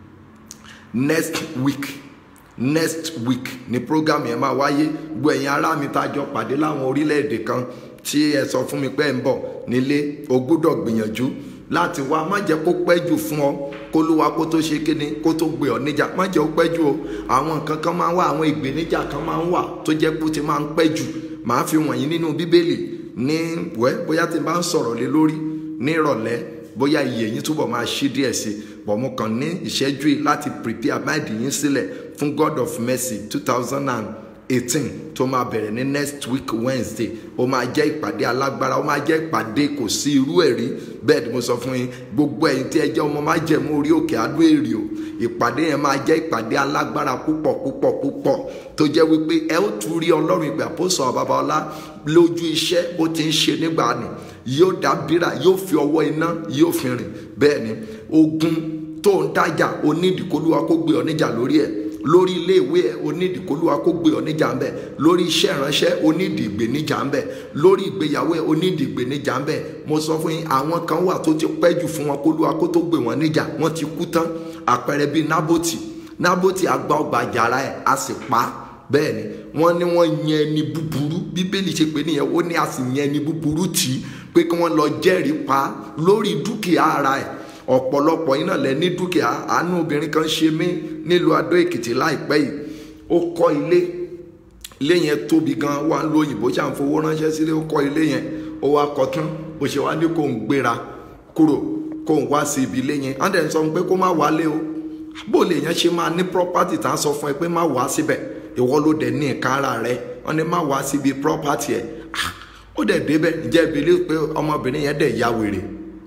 next week next week ni program yẹn máa wáyé gbogbo ẹ̀yin ará mi tá a jọ pàdé láwọn orílẹ̀-èdè kan tí ẹ sọ fún mi pé ẹ ń bọ̀ nílé o gbúdọ̀ gbìyànjú láti wá má jẹ́ kó pẹ́ jù fún ọ kó ló wá kó tó ṣe kíni kó tó gbé ọ níjà má jẹ́ ó pẹ́ jù o àwọn nǹkan kan máa ń wà àwọn ìgbéníjà kan máa ń wà tó jẹ́ kó ti máa ń pẹ́ jù màá fi wọ̀nyí nínú bíbélì ní wẹ́ bóyá tí n bá ń sọ̀rọ̀ lé lórí ní ìrọ̀lẹ́ bóyá iye yín túbọ̀ máa ṣí díẹ̀ sí bọ̀ mo kàn ní ìṣẹ́jú yìí láti prepare mind yín sílẹ̀ fún God of Mercy two thousand and eighteen tó máa bẹ̀rẹ̀ ní next week Wednesday ó máa jẹ́ ìpàdé alágbára ó máa jẹ́ ìpàdé kò sí irú ẹ̀ rí bẹ́ẹ̀ ni mo sọ fún yín gbogbo ẹ̀yin tí ẹ jẹ́ ọmọ máa jẹ̀mú orí òkè adó èrè o ìpàdé yẹn máa jẹ́ ìpàdé alágbára púpọ̀ púpọ̀ púpọ̀ tó jẹ́ wípé ẹ ó tún rí ọlọ́run ìgbà àpòsàn babalá lójú iṣẹ́ bó ti ń ṣe nígbà ni yóò dá bírà yóò fi ọwọ́ iná yóò fi rìn bẹ́ẹ̀ ni ogun tó ń dájà onídìkólúwa kó gbé ọ níjà lórí ẹ̀ lórí iléèwé ẹ onídìkólúwa kó gbé ọ níjà ń bẹ lórí iṣẹ́ ìránṣẹ́ onídìgbè níjà ń bẹ lórí ìgbéyàwó ẹ onídìgbè níjà ń bẹ mo sọ fún yín àwọn kan wà tó ti pẹ́ jù fún wọn kólúwa kó tó gbé wọn níjà wọ́n ti kú tán àpẹẹrẹ bíi nábòtì nábòtì àgbà ọgbà àjàrà ẹ a sì pa á bẹ́ẹ̀ ni wọ́n ní wọ́n yan ẹni búburú bíbélì ṣe pé nìyẹn ó ní a sì yan ẹni búburú tì í pé kí wọ́n lọ jẹ́rìí pa lórí dúkìá ara ẹ̀ ọ̀pọ̀lọpọ̀ iná lẹ ní dúkìá àánú obìnrin kan ṣe mí nílùú Adó Èkìtì láìpẹ́ yìí ó kọ́ ilé ilé yẹn tóbi gan wà ń lo òyìnbó ṣà ń fowó ránṣẹ́ sílé ó kọ́ ilé yẹn ó wá kọ́ tán bó ṣe wá ní kó ń gbéra kúrò kó ń wá sí ibi ilé yẹn á dẹ̀ ń sọ pé kó má wálé o bó lè yẹn ṣe máa ní property tá a sọ fún ẹ pé má wá síbẹ̀ ìwọ ló dẹ̀ ní nǹkan ara rẹ wọ́n ní má wá síbi property ẹ̀ ó dẹ̀ débẹ̀ ǹjẹ́ ìbílẹ̀ pé ọmọbìnrin yẹn dẹ̀ ya wèrè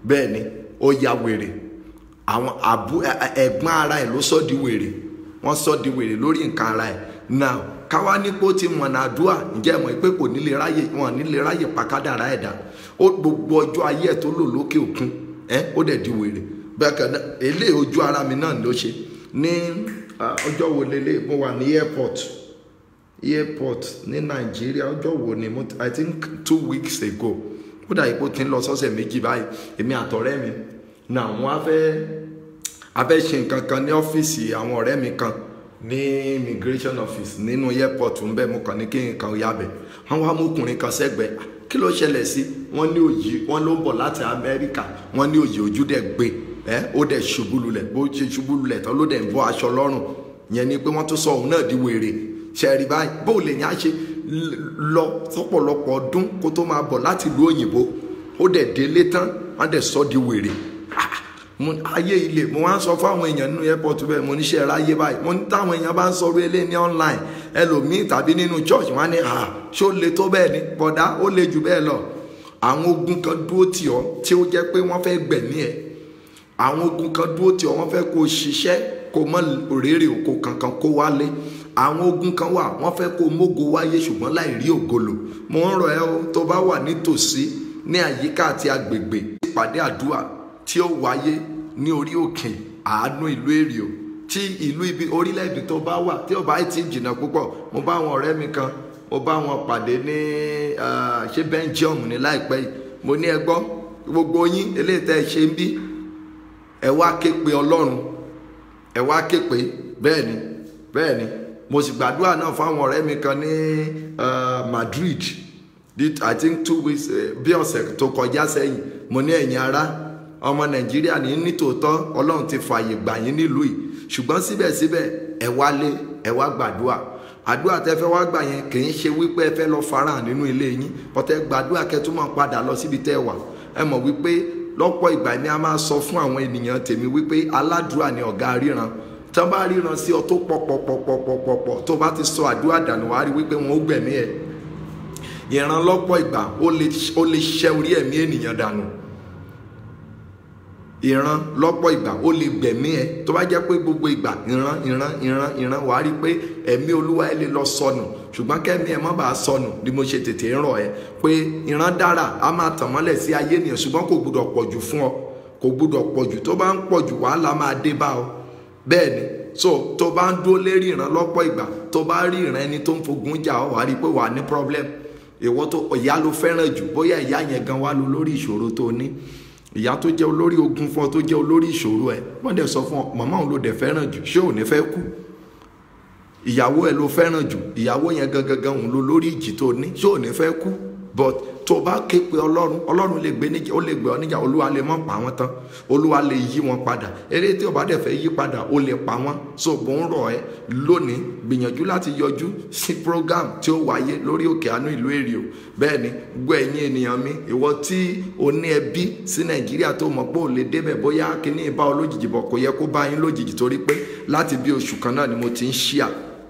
bẹ́ẹ̀ ni ó ya wèrè àwọn àbú ẹ̀gbọ́n ara ẹ̀ ló sọ di wèrè wọ́n sọ di wèrè lórí nǹkan ara ẹ̀ now káwá nípò tí mọ̀nà àdúrà ǹjẹ́ mọ̀ pé kò nílé ráyè wọn nílé ráyè pàkádàrá ẹ̀dá ó gbogbo ọjọ́ ayé ẹ̀ tó lò lókè òkun ẹ̀ ó dẹ̀ di wèrè bẹ́ẹ̀ kan náà eléyìí ojú ara mi náà ló ṣe ní ọjọ́ wo lélẹ̀ mo wà ní airport airport ní nàìjíríà ọjọ́ wo ni mo i think two weeks ago ó dà ipò tí ń lọ sọ́sẹ̀ méjì báyìí èmi àtọ̀rẹ́ mi náà wọ́n á fẹ́ a fẹ́ ṣe nǹkan kan ní ọ́fíìsì àwọn ọ̀rẹ́ mi kan ní immigration office nínú airport ń bẹ mo kàn ní kí n kàn ya bẹ̀ wọ́n wá mú ọkùnrin kan sẹ́gbẹ̀ẹ́ kí ló ṣẹlẹ̀ sí wọ́n ní òyì wọ́n ló ń bọ̀ láti amẹ́ríkà wọ́n ní òyì ojú dẹ̀ gbé ẹ́ ó dẹ̀ ṣubú lulẹ̀ bó ṣe ṣubú lulẹ̀ tán ló dẹ̀ ń bọ́ aṣọ lọ́rùn yẹn ni pé wọ́n tún sọ òun náà di wèrè ṣẹ̀rí báyìí bó lè yàn á ṣe lọ sọ́pọ̀lọpọ̀ ọdún kó tó máa bọ̀ láti ìlú òyìnbó ó dẹ̀ délé tán wọ́n dẹ̀ sọ di wèrè ayé ilé mo wá ń sọ fún àwọn èèyàn nínú airport bẹ́ẹ̀ mo níṣẹ́ ráyé báyìí mo ní táwọn èèyàn bá ń sọ orí ilé ní online ẹlòmíì tàbí nínú church wọn á ní à ṣó le tó bẹ́ẹ̀ ni bọ̀dá ó le jù bẹ́ẹ̀ lọ àwọn ogun kan dúró tì ọ́ tí ó jẹ́ pé wọ́n fẹ́ gbẹ̀mí ẹ̀ àwọn ogun kan dúró tì ọ́ wọ́n fẹ́ kó o ṣiṣẹ́ kó o mọ òrèrè òkò kankan kó wálé àwọn ogun kan wà wọ́n fẹ́ kó o mógo wáyé ṣùgbọ́n láì rí ògolo mo ń rọ̀ ẹ́ o tó bá wà nítòsí ní àyíká àti agbègbè ìpàdé àdúrà tí ó wáyé ní orí òkè àánú ìlú èrìò tí ìlú ibi orílẹ̀-èdè tó bá wà tí ó bá ti jìnnà púpọ̀ mo bá àwọn ọ̀rẹ́ mi kan mo bá wọn pàdé ní ṣé Belgium ní láìpẹ́ yìí mo ní ẹ gbọ́ gbogbo yín eléyìí tẹ́ ẹ ṣe ń bí ẹ wá ké pe Ọlọ́run ẹ wá ké pe bẹ́ẹ̀ ni bẹ́ẹ̀ ni mo sì gbàdúrà náà fún àwọn ọ̀rẹ́ mi kan ní Madrid I think two weeks bí ọ̀sẹ̀ tó kọjá sẹ́yìn mo ní ẹ̀yin ará ọmọ nàìjíríà ní nítòótọ́ ọlọ́run ti fààyè gbà yín nílùú yìí ṣùgbọ́n síbẹ̀síbẹ̀ ẹ wálé ẹ wá gbàdúrà àdúrà tẹ fẹ́ wá gbà yẹn kì í ṣe wípé ẹ fẹ́ lọ farahàn nínú ilé yín bọ́tẹ́ gbàdúrà kẹtùmọ̀ padà lọ síbi tẹ́ ẹ wà ẹ mọ̀ wípé lọ́pọ̀ ìgbà ni a máa sọ fún àwọn ènìyàn tèmi wípé aládùúrà ni ọ̀gá ríran tí wọ́n bá ríran sí ọ tó pọ̀pọ̀pọ̀pọ̀pọ̀ tó bá ti sọ àdúrà dànù wá rí wípé wọn ó gbẹ̀mí ẹ̀ ìran lọ́pọ̀ ìgbà ó lè ṣẹ́ orí ẹ̀mí ènìyàn dànù ìran lọ́pọ̀ ìgbà ó lè gbẹ̀mí ẹ tó bá jẹ́ pé gbogbo ìgbà ìran ìran ìran ìran wàá rí pé ẹ̀mí olúwa ẹ lè lọ sọnù ṣùgbọ́n kẹ́mi ẹ má bàa sọnù ni mo ṣe tètè ń rọ̀ ẹ pé ìran dára a máa tàn mọ́lẹ̀ sí ayé ènìyàn ṣùgbọ́n kò gbúdọ̀ pọ̀jù fún ọ kò gbúdọ̀ pọ̀jù tó bá ń pọ̀jù wàhálà máa dé bá ọ bẹ́ẹ̀ ni so tó bá ń dúró lérí ìran lọ́pọ̀ ìgbà tó bá rí ìran ẹni tó ń fogun jà ọ wàá rí pé wàá ní problem ìwọ tó ìyá ló fẹ́ràn jù bóyá ìyá yẹn gan wá lọ lórí ìṣòro tó ní ìyá tó jẹ́ olórí ogun fún ọ tó jẹ́ olórí ìṣòro ẹ wọ́n dẹ̀ sọ fún ọ màmá òun ló dẹ̀ fẹ́ràn jù ṣé ò ní fẹ́ kú ìyàwó ẹ ló fẹ́ràn jù ìyàwó yẹn gangan òun ló lórí ìjì tó ní ṣé ò ní fẹ́ kú but tó bá ké pe ọlọ́run ọlọ́run lè gbé níjà ó lè gbé ọ níjà olúwa lè mọ̀ pa wọ́n tán olúwa lè yí wọn padà eré tí ó bá dẹ̀ fẹ́ yí padà ó lè pa wọ́n so bó ń rọ̀ ẹ́ lónìí gbìyànjú láti yọjú sí program tí ó wáyé lórí òkè àánú ìlú èrìò bẹ́ẹ̀ ni gbọ́ ẹ̀yin ènìyàn mi ìwọ tí o ní ẹbí sí nàìjíríà tó mọ̀ pé ò lè débẹ̀ bóyá kíní ìbá ọ lójijì bọ̀ kò yẹ kó bá yín lójijì torí pé láti bí oṣù kan náà ni mo ti ń ṣíà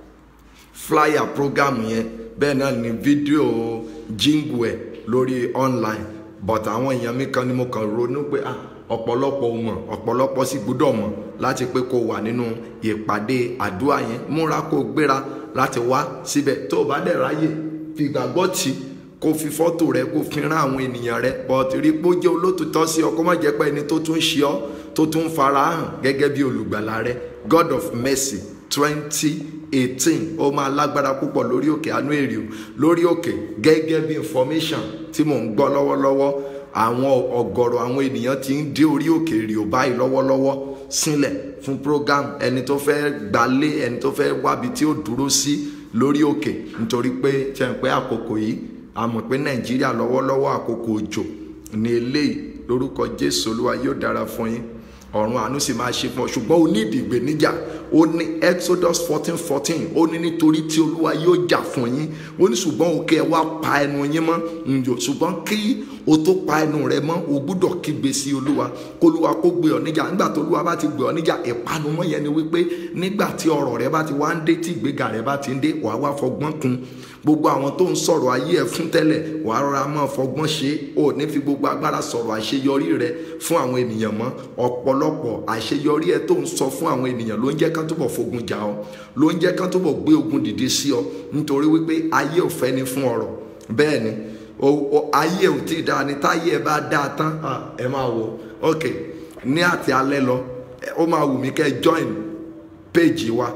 flyer program yẹn bẹ́ẹ̀ náà ni fídíò jingle ẹ̀ lórí online but àwọn èèyàn mi kan ni mo kàn ronú pé ah ọ̀pọ̀lọpọ̀ ò mọ̀ ọ̀pọ̀lọpọ̀ sì gbúdọ̀ mọ̀ láti pé kó wà nínú ìpàdé àdúrà yẹn múra kó gbéra láti wá síbẹ̀ tó o bá dẹ̀ ráyè fi gbàgbọ́ tì kó fi fọ́tò rẹ kó fi rán àwọn ènìyàn rẹ but rí pé ó jẹ́ olótùtọ́ sí ọ kó má jẹ́ pé ẹni tó tún ṣe ọ tó tún fara hàn gẹ́gẹ́ bí olùgbàlà rẹ God of mercy twenty eighteen ó máa lágbára púpọ̀ lórí òkè àánú èrè o lórí òkè gẹ́gẹ́ bí information tí mò ń gbọ́ lọ́wọ́lọ́wọ́ àwọn ọ̀gọ̀rọ̀ àwọn ènìyàn ti ń dé orí òkè èrè o báyìí lọ́wọ́lọ́wọ́ sílẹ̀ fún program ẹni tó fẹ́ gbalé ẹni tó fẹ́ wábi tí ó dúró sí lórí òkè nítorí pé ṣe ń pẹ́ àkókò yìí a mọ̀ pé nàìjíríà lọ́wọ́lọ́wọ́ àkókò òjò ní eléyìí lórúkọ jésù olúwa yóò dára fún yín ọ̀run àánú sì máa ṣe fún ọ ṣùgbọ́n o ní ìdìgbè níjà ó ní exodus fourteen fourteen ó ní nítorí tí olúwa yóò jà fún yín ó ní ṣùgbọ́n òkè ẹ wá pa ẹnu yín mọ́ ǹjọ́ ṣùgbọ́n kí o tó pa ẹnu rẹ mọ́ o gbúdọ̀ kígbe sí olúwa kólúwa kó gbé ọ níjà nígbà tó olúwa bá ti gbé ọ níjà ìpanumọ́ yẹn ni wípé nígbà tí ọrọ̀ rẹ bá ti wá ń dé tí ìgbéga rẹ bá ti ń dé wàá wá fọgbọ́n kun gbogbo àwọn tó ń sọ̀rọ̀ ayé ẹ fún tẹ́lẹ̀ wàá rọra máa fọgbọ́n ṣe ò ní fi gbogbo agbára sọ̀rọ̀ àṣeyọrí rẹ fún àwọn ènìyàn mọ́ ọ̀pọ̀lọpọ̀ àṣeyọrí ẹ tó ń sọ fún àwọn ènìyàn ló ń jẹ́ kán túbọ̀ fogun jà ọ́ ló ń jẹ́ kán túbọ̀ gbé ogun dìde sí ọ nítorí wípé ayé ò fẹ́ ni fún ọrọ̀ bẹ́ẹ̀ ni ayé ò tí ì dáa ni táyé ẹ bá dáa tán ẹ máa wò ok ní àti alẹ́ lọ ó máa wù mí kẹ́ join page wa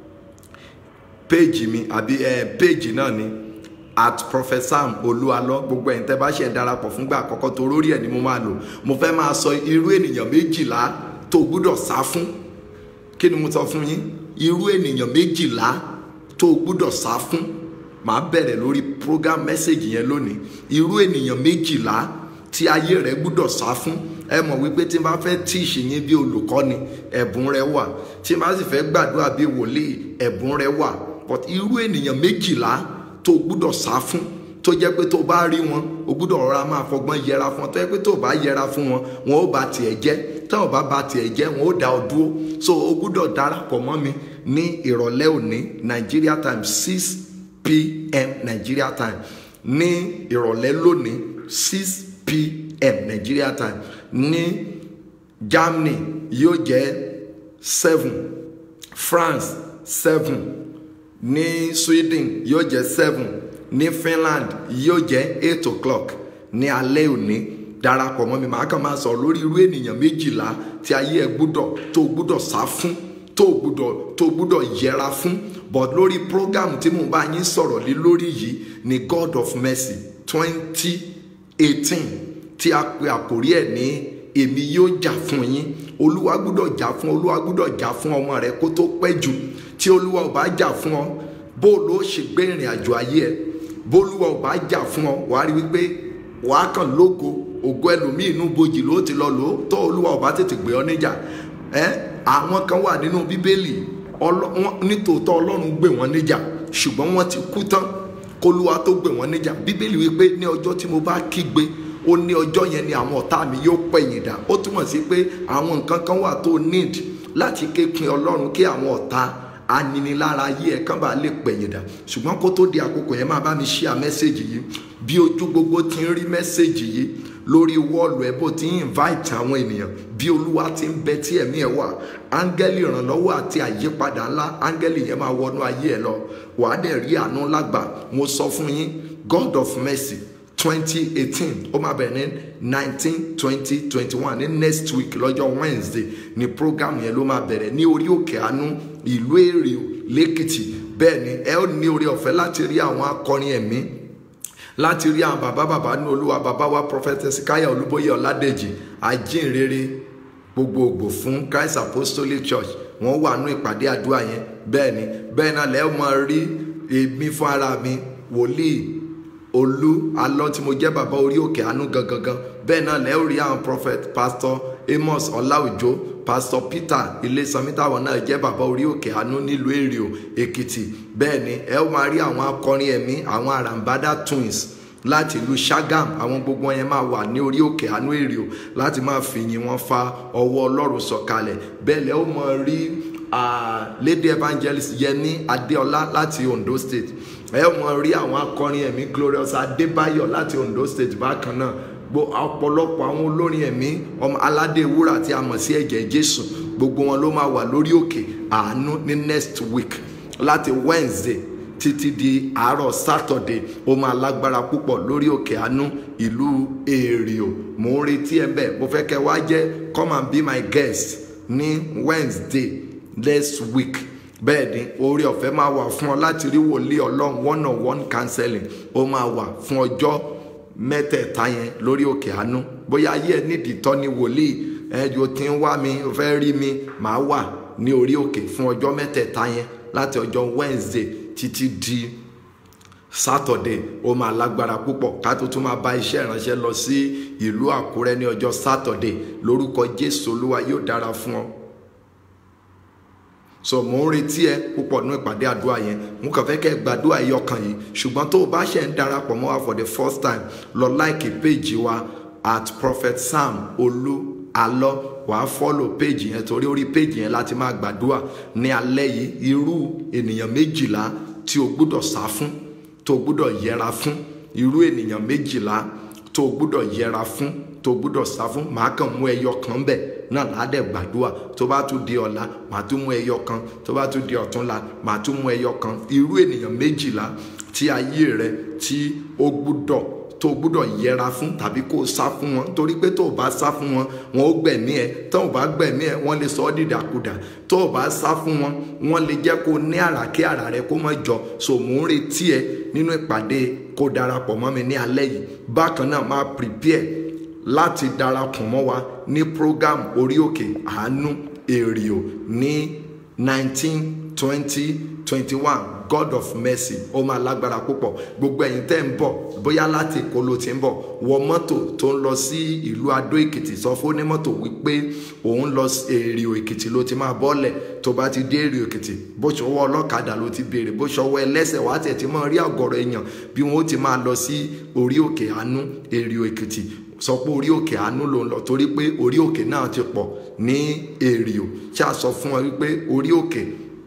page mi àbí ẹ page náà ni at prophet sam olúalọ gbogbo ẹ̀yin tẹ́ bá ṣe darapọ̀ fúngbà àkọ́kọ́ tó lórí ẹ̀ ni mo máa lò mo fẹ́ máa sọ irú ènìyàn méjìlá tó gbúdọ̀ sá fún kí ni mo sọ fún yín irú ènìyàn méjìlá tó gbúdọ̀ sá fún màá bẹ̀rẹ̀ lórí program message yẹn lónìí irú ènìyàn méjìlá tí ayé rẹ gbúdọ̀ sá fún ẹ mọ̀ wípé tí n bá fẹ́ tíìṣì yín bí olùkọ́ni ẹ̀bùn rẹ wà tí n bá sì fẹ́ gbàdúrà bí wòlíì ẹ̀bùn rẹ wà but irú ènìyàn méjìlá tó gbúdọ̀ sá fún tó jẹ́ pé tó bá rí wọn o gbúdọ̀ rọra máa fọgbọ́n yẹra fún wọn tó jẹ́ pé tó bá yẹra fún wọn wọn ó bà tiẹ̀ jẹ́ tó o bá bà tiẹ̀ jẹ́ wọn ó dá ọ dúró so o gbúdọ̀ darapọ̀ mọ́ mi ní ìrọ̀lẹ́ òní Nigeria time six pm Nigeria time ní ìrọ̀lẹ́ lónìí six pm Nigeria time ní Germany yóò jẹ́ seven France seven ní Sweden yóò jẹ́ seven ní Finland yóò jẹ́ eight o'clock ní alẹ́ òní darapọ̀ mọ́ mi màá kàn máa sọ̀rọ̀ lórí irú ènìyàn méjìlá tí ayé ẹ gbúdọ̀ tó gbúdọ̀ sá fún tó gbúdọ̀ tó gbúdọ̀ yẹra fún but lórí program tí mo bá yín sọ̀rọ̀ lé lórí yìí ni God of Mercy twenty eighteen tí a pe àkórí ẹ̀ ní èmi yóò jà fún yín olúwa gbúdọ̀ jà fún olúwa gbúdọ̀ jà fún ọmọ rẹ kó tó pẹ́ jù tí olúwa ò bá jà fún ọ bó ló ṣe gbé ìrìn àjò ayé ẹ bólúwa ò bá jà fún ọ wàá rí wípé wàá kàn lógo ògo ẹlòmíì inú bojì ló ti lọ lò ó tó olúwa ò bá tètè gbé ọ níjà ẹ àwọn kan wà nínú bíbélì nítòótọ́ ọlọ́run gbé wọn níjà ṣùgbọ́n wọ́n ti kú tán kólúwa tó gbé wọn níjà bíbélì wípé ní ọjọ́ tí mo bá kígbe ó ní ọjọ́ yẹn ni àwọn ọ̀tá mi yóò pẹ̀yìn dà ó túmọ̀ sí pé àwọn nǹkan kan wà tó need láti kékin ọlọ́run kí àwọn ọ̀tá aninilára ayé ẹ kán bá lè pẹ̀yìn dà ṣùgbọ́n kó tó di àkókò yẹn máa bá mi share mẹ́sẹ̀gì yìí bí ojú gbogbo ti ń rí mẹ́sẹ̀gì yìí lórí wọ́ọ̀lù ẹ bó ti ń invite àwọn ènìyàn bí olúwa ti ń bẹ tí ẹ̀mí ẹ wà áńgẹ́lì ìrànlọ́wọ́ àti àyípadà ńlá áńgẹ́lì yẹn máa wọnú ayé ẹ lọ wàá dẹ̀ rí àánú lágbà mo sọ fún yín God of mercy twenty eighteen ó máa bẹ̀rẹ̀ ní nineteen twenty twenty one ní next week lọ́jọ́ Wednesday ní program yẹn ló máa bẹ̀rẹ̀ ní orí òkè àánú ìlú èrè lẹ́kìtì bẹ́ẹ̀ ni ẹ ó ní orí ọ̀fẹ́ láti rí àwọn akọrin ẹ̀mí láti rí àwọn bàbá bàbá ní olúwa bàbá wa prophetess káyà olúbóyè ọládèjì ajínrere gbogbogbò fún Christ Apostolic Church wọ́n wà nú ìpàdé àdúrà yẹn bẹ́ẹ̀ ni bẹ́ẹ̀ náà lẹ́ẹ̀ máa rí èmi fún ara mi wòlíì olú alọ́ tí mo jẹ́ bàbá orí òkè àánú gangan bẹ́ẹ̀ náà lẹ́ẹ̀ rí àwọn prophet pastor Amos ọláòjó pastor Peter ilésanmi táwọn náà jẹ́ bàbá orí òkè àánú nílùú èrìò èkìtì bẹ́ẹ̀ ni ẹ ó máa rí àwọn akọrin ẹ̀mí àwọn àràǹbádà twins láti ìlú Ṣàgàm àwọn gbogbo yẹn máa wà ní orí òkè àánú èrìò láti máa fìyìn wọn fa ọwọ́ ọlọ́run sọ̀kalẹ̀ bẹ́ẹ̀ lẹ́ ó máa rí lady evangelist yẹni adéọlá láti Ondo State ẹ ó máa rí àwọn akọrin ẹ̀mí glorious adébáyọ̀ láti Ondo State bákan náà ọ̀pọ̀lọpọ̀ àwọn olórin ẹ̀mí ọmọ aládé wúrà tí a mọ̀ sí ẹ̀jẹ̀ jésù gbogbo wọn ló máa wà lórí òkè àánú ní next week láti wednesday títí di àárọ̀ saturday ó máa lágbára púpọ̀ lórí òkè àánú ìlú èrìò mò ń retí ẹ bẹ́ẹ̀ mo fẹ́ kẹ́ wá jẹ́ come and be my guest ní wednesday next week bẹ́ẹ̀ ni orí ọ̀fẹ́ máa wà fún ọ láti rí wòlíì ọlọ́run one on one counseling ó máa wà fún ọjọ́ mẹ́tẹ̀ẹ̀ta yẹn lórí òkè àánú bóyá ayé ẹ nídìí tọ́ ni wòlíì ẹ o ti ń wá mi o fẹ́ rí mi màá wà ní orí òkè fún ọjọ́ mẹ́tẹ̀ẹ̀ta yẹn láti ọjọ́ Wednesday títí di Saturday ó máa lágbára púpọ̀ ká tó tún máa bá iṣẹ́ ìránṣẹ́ lọ sí ìlú Àkúrẹ́ ní ọjọ́ Saturday lórúkọ Jésù Olúwa yóò dára fún ọ so mò ń retí ẹ púpọ̀ nínú ìpàdé àdúrà yẹn mo kàn fẹ́ kẹ́ ẹ gbàdúrà ẹyọ kan yìí ṣùgbọ́n tó o bá ṣe ń darapọ̀ mọ́ wa for the first time lọ láìkì péjì wa at prophet sam olú alọ wàá fọ́lò péjì yẹn torí orí péjì yẹn láti máa gbàdúrà ní alẹ́ yìí irú ènìyàn méjìlá tí o gbúdọ̀ sá fún tó o gbúdọ̀ yẹra fún irú ènìyàn méjìlá tó o gbúdọ̀ yẹra fún tó o gbúdọ̀ sá fún màá kàn mú ẹyọ kan bẹ̀ náà ládẹ̀ gbàdúrà tó bá tún di ọ̀la màá tún mú ẹyọ kan tó bá tún di ọ̀túnla màá tún mú ẹyọ kan irú ènìyàn méjìlá tí ayé rẹ tí ó gbúdọ̀ tó o gbúdọ̀ yẹra fún tàbí kó o sá fún wọn torí pé tó o bá sá fún wọn wọn ó gbẹ̀mí ẹ tó o bá gbẹ̀mí ẹ wọ́n lè sọ ọ́ dìdàkudà tó o bá sá fún wọn wọ́n lè jẹ́ kó o ní àrà kí àrà rẹ kó má jọ so mò ń retí ẹ nínú ìpàdé kó darapọ̀ mọ́ mi ní alẹ́ yìí bákan náà máa prepare láti darapọ̀ mọ́ wa ní program orí òkè àánú èrìò ní nineteen twenty twenty one god of mercy ó máa lágbára púpọ̀ gbogbo ẹ̀yin tẹ́ ń bọ̀ bóyá láti èkó ló ti ń bọ̀ wọ mọ́tò tó ń lọ sí ìlú adó èkìtì sọ fún onímọ́tò wípé òun lọ èrìò èkìtì ló ti máa bọ́lẹ̀ tó bá ti dé èrìò èkìtì bó ṣọwọ́ ọlọ́kadà ló ti béèrè bó ṣọwọ́ ẹlẹ́sẹ̀ wá tẹ̀ tí máa rí àgọ́rọ̀ èèyàn bí wọ́n ó ti máa lọ sí orí òkè àánú èrìò èkìtì sọ pé orí òkè àánú ló ń lọ torí pé orí òkè náà ti pọ̀ ní èrìò ṣáà sọ fún wọn wípé orí òkè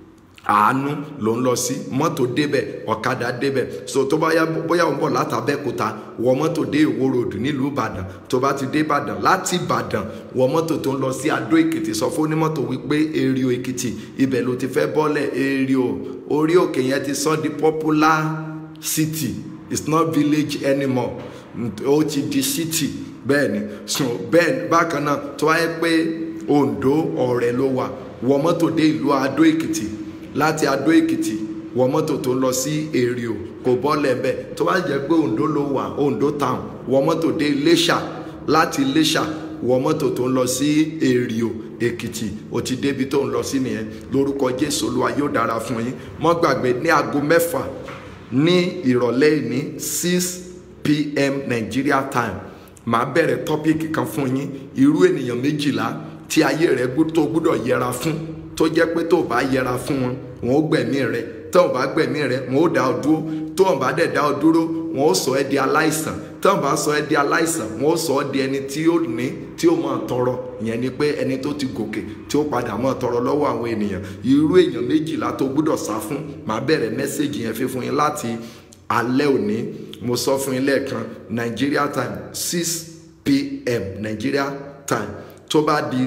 àánú ló ń lọ sí mọ́tò débẹ̀ ọ̀kadà débẹ̀ so tó bá yá bóyá òun bọ̀ látàbẹ́kúta wọ mọ́tò dé ìwó ròdù nílùú ìbàdàn tó bá ti dé ìbàdàn láti ìbàdàn wọ mọ́tò tó ń lọ sí adó èkìtì sọ fún onímọ́tò wípé èrìò èkìtì ibẹ̀ ló ti fẹ́ bọ́lẹ̀ èrìò orí òkè yẹn ti sọ di popular city it's not village anymore ó ti di city bẹ́ẹ̀ ni so bẹ́ẹ̀ bákan náà tó wáyé pé ondo ọ̀rẹ́ ló wà wọ mọ́tò dé ìlú adó èkìtì láti adó èkìtì wọ mọ́tò tó ń lọ sí èrìò kò bọ́lẹ̀ bẹ́ẹ̀ tó bá jẹ́ pé ondo ló wà ondo town wọ mọ́tò dé iléṣà láti iléṣà wọ mọ́tò tó ń lọ sí èrìò èkìtì ó ti débi tó ń lọ sí nìyẹn lórúkọ jésù olúwa yóò dára fún yín mọ́ gbàgbé ní aago mẹ́fà ní ìrọ̀lẹ́ ní six pm nigeria time màá bẹ̀rẹ̀ tọ́píìkì kan fún yín irú ènìyàn méjìlá tí ayé rẹ tó gbúdọ̀ yẹra fún tó jẹ́ pé tó bá yẹra fún wọn wọn ó gbẹ̀mí rẹ tó o bá gbẹ̀mí rẹ wọn ó dá ọ dúró tó o bá dẹ̀ dá ọ dúró wọn ó sọ ẹ́ di aláìsàn tó o bá sọ ẹ́ di aláìsàn wọn ó sọ ọ́ di ẹni tí ó ní tí ó máa tọrọ ìyẹn ni pé ẹni tó ti gòkè tí ó padà máa tọrọ lọ́wọ́ àwọn ènìyàn irú èèyàn méjìlá tó gbúdọ̀ sá fún màá bẹ̀rẹ̀ mẹ́sẹ̀gì yẹn fífún yín láti alẹ́ òní mo sọ fún yín lẹ́ẹ̀kan Nigeria time six pm Nigeria time tó bá di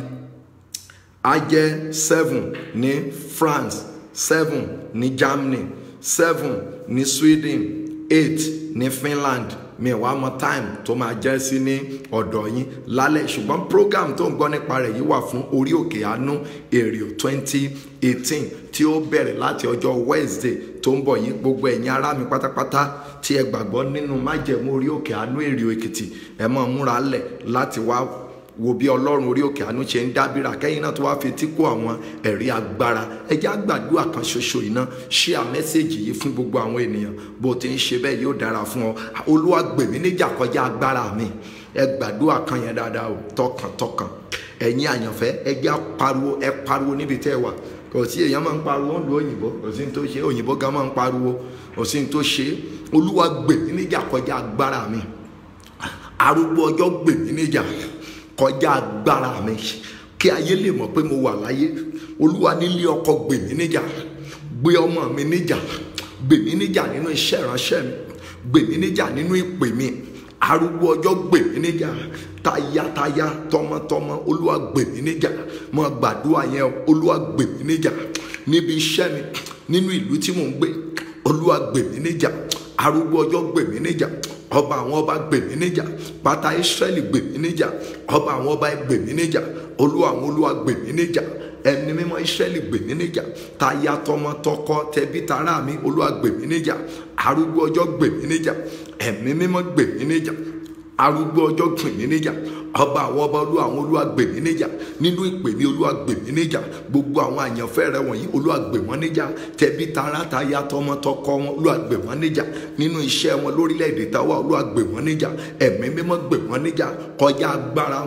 á jẹ́ seven ní France seven ní Germany seven ní Sweden eight ní Finland mi wàá mọ time tó máa jẹ́ sí ní ọ̀dọ̀ yín lálẹ́ ṣùgbọ́n program tó ń gbọ́ nípa rẹ̀ yìí wà fún orí òkè àánú èrìò twenty eighteen tí ó bẹ̀rẹ̀ láti ọjọ́ Wednesday tó ń bọ̀ yìí gbogbo ẹ̀yin ará mi pátápátá tí ẹ gbàgbọ́ nínú májẹ̀mú orí òkè àánú èrìò èkìtì ẹ máa múra lẹ̀ láti wá wo bí ọlọ́run orí òkè àánú ṣe ń dábìrà kẹ́yìn náà tó wá fi tí kó àwọn ẹ̀rí agbára ẹjẹ́ àgbàdua kan ṣoṣo iná ṣé à mẹ́sẹ̀gì yìí fún gbogbo àwọn ènìyàn bó ti ń ṣe bẹ́ẹ̀ yóò dára fún ọ olúwa gbè mí níjà kọjá agbára mi ẹ gbàdúrà kan yẹn dáadáa o tọkàntọkàn ẹ̀yin àyànfẹ́ ẹjẹ́ pariwo ẹ pariwo níbi tẹ́ ẹ wà kò sí èèyàn máa ń pariwo ń lu òyìnbó kò sí ní tó ṣe òyìnbó gan máa ń pariwo kò sí ní tó ṣe olúwa gbè mí níjà kọjá agbára mi arúgbó ọjọ́ gbè mí níjà kọjá agbára mi kí ayé lè mọ̀ pé mo wà láyé olúwa nílé ọkọ gbè mí níjà gbé ọmọ mi níjà gbè mí níjà nínú iṣẹ́ ìránṣẹ́ mi gbè mí níjà nínú ìpè mi arúgbó ọjọ́ gbè mí níjà tayátayá tọmọtọmọ olúwa gbè mí níjà mo gbàdúrà yẹn olúwa gbè mí níjà níbi iṣẹ́ mi nínú ìlú tí mò ń gbé olúwa gbè mí níjà arúgbó ọjọ́ gbè mí níjà ọba àwọn ọba gbè mí níjà pátá Ísírẹ́lì gbè mí níjà ọba àwọn ọba gbè mí níjà olúwa àwọn olúwa gbè mí níjà ẹni mímọ́ Ísírẹ́lì gbè mí níjà táyà tọmọ tọkọ tẹbí tará mi olúwa gbè mí níjà arúgbó ọjọ́ gbè mí níjà ẹ̀mí mímọ́ gbè mí níjà arúgbó ọjọ́ gbè mí níjà ọba àwọn ọba olúwa àwọn olúwa gbè mí níjà nínú ìpè ní olúwa gbè mí níjà gbogbo àwọn àyànfẹ́ rẹ wọ̀nyí olúwa gbè wọ́n níjà tẹbí tará táyà tọmọ tọkọ wọn olúwa gbè wọ́n níjà nínú iṣẹ́ wọn lórílẹ̀‐èdè táwa olúwa gbè wọ́n níjà ẹ̀mí mímọ́ gbè wọ́n níjà kọjá agbára wọn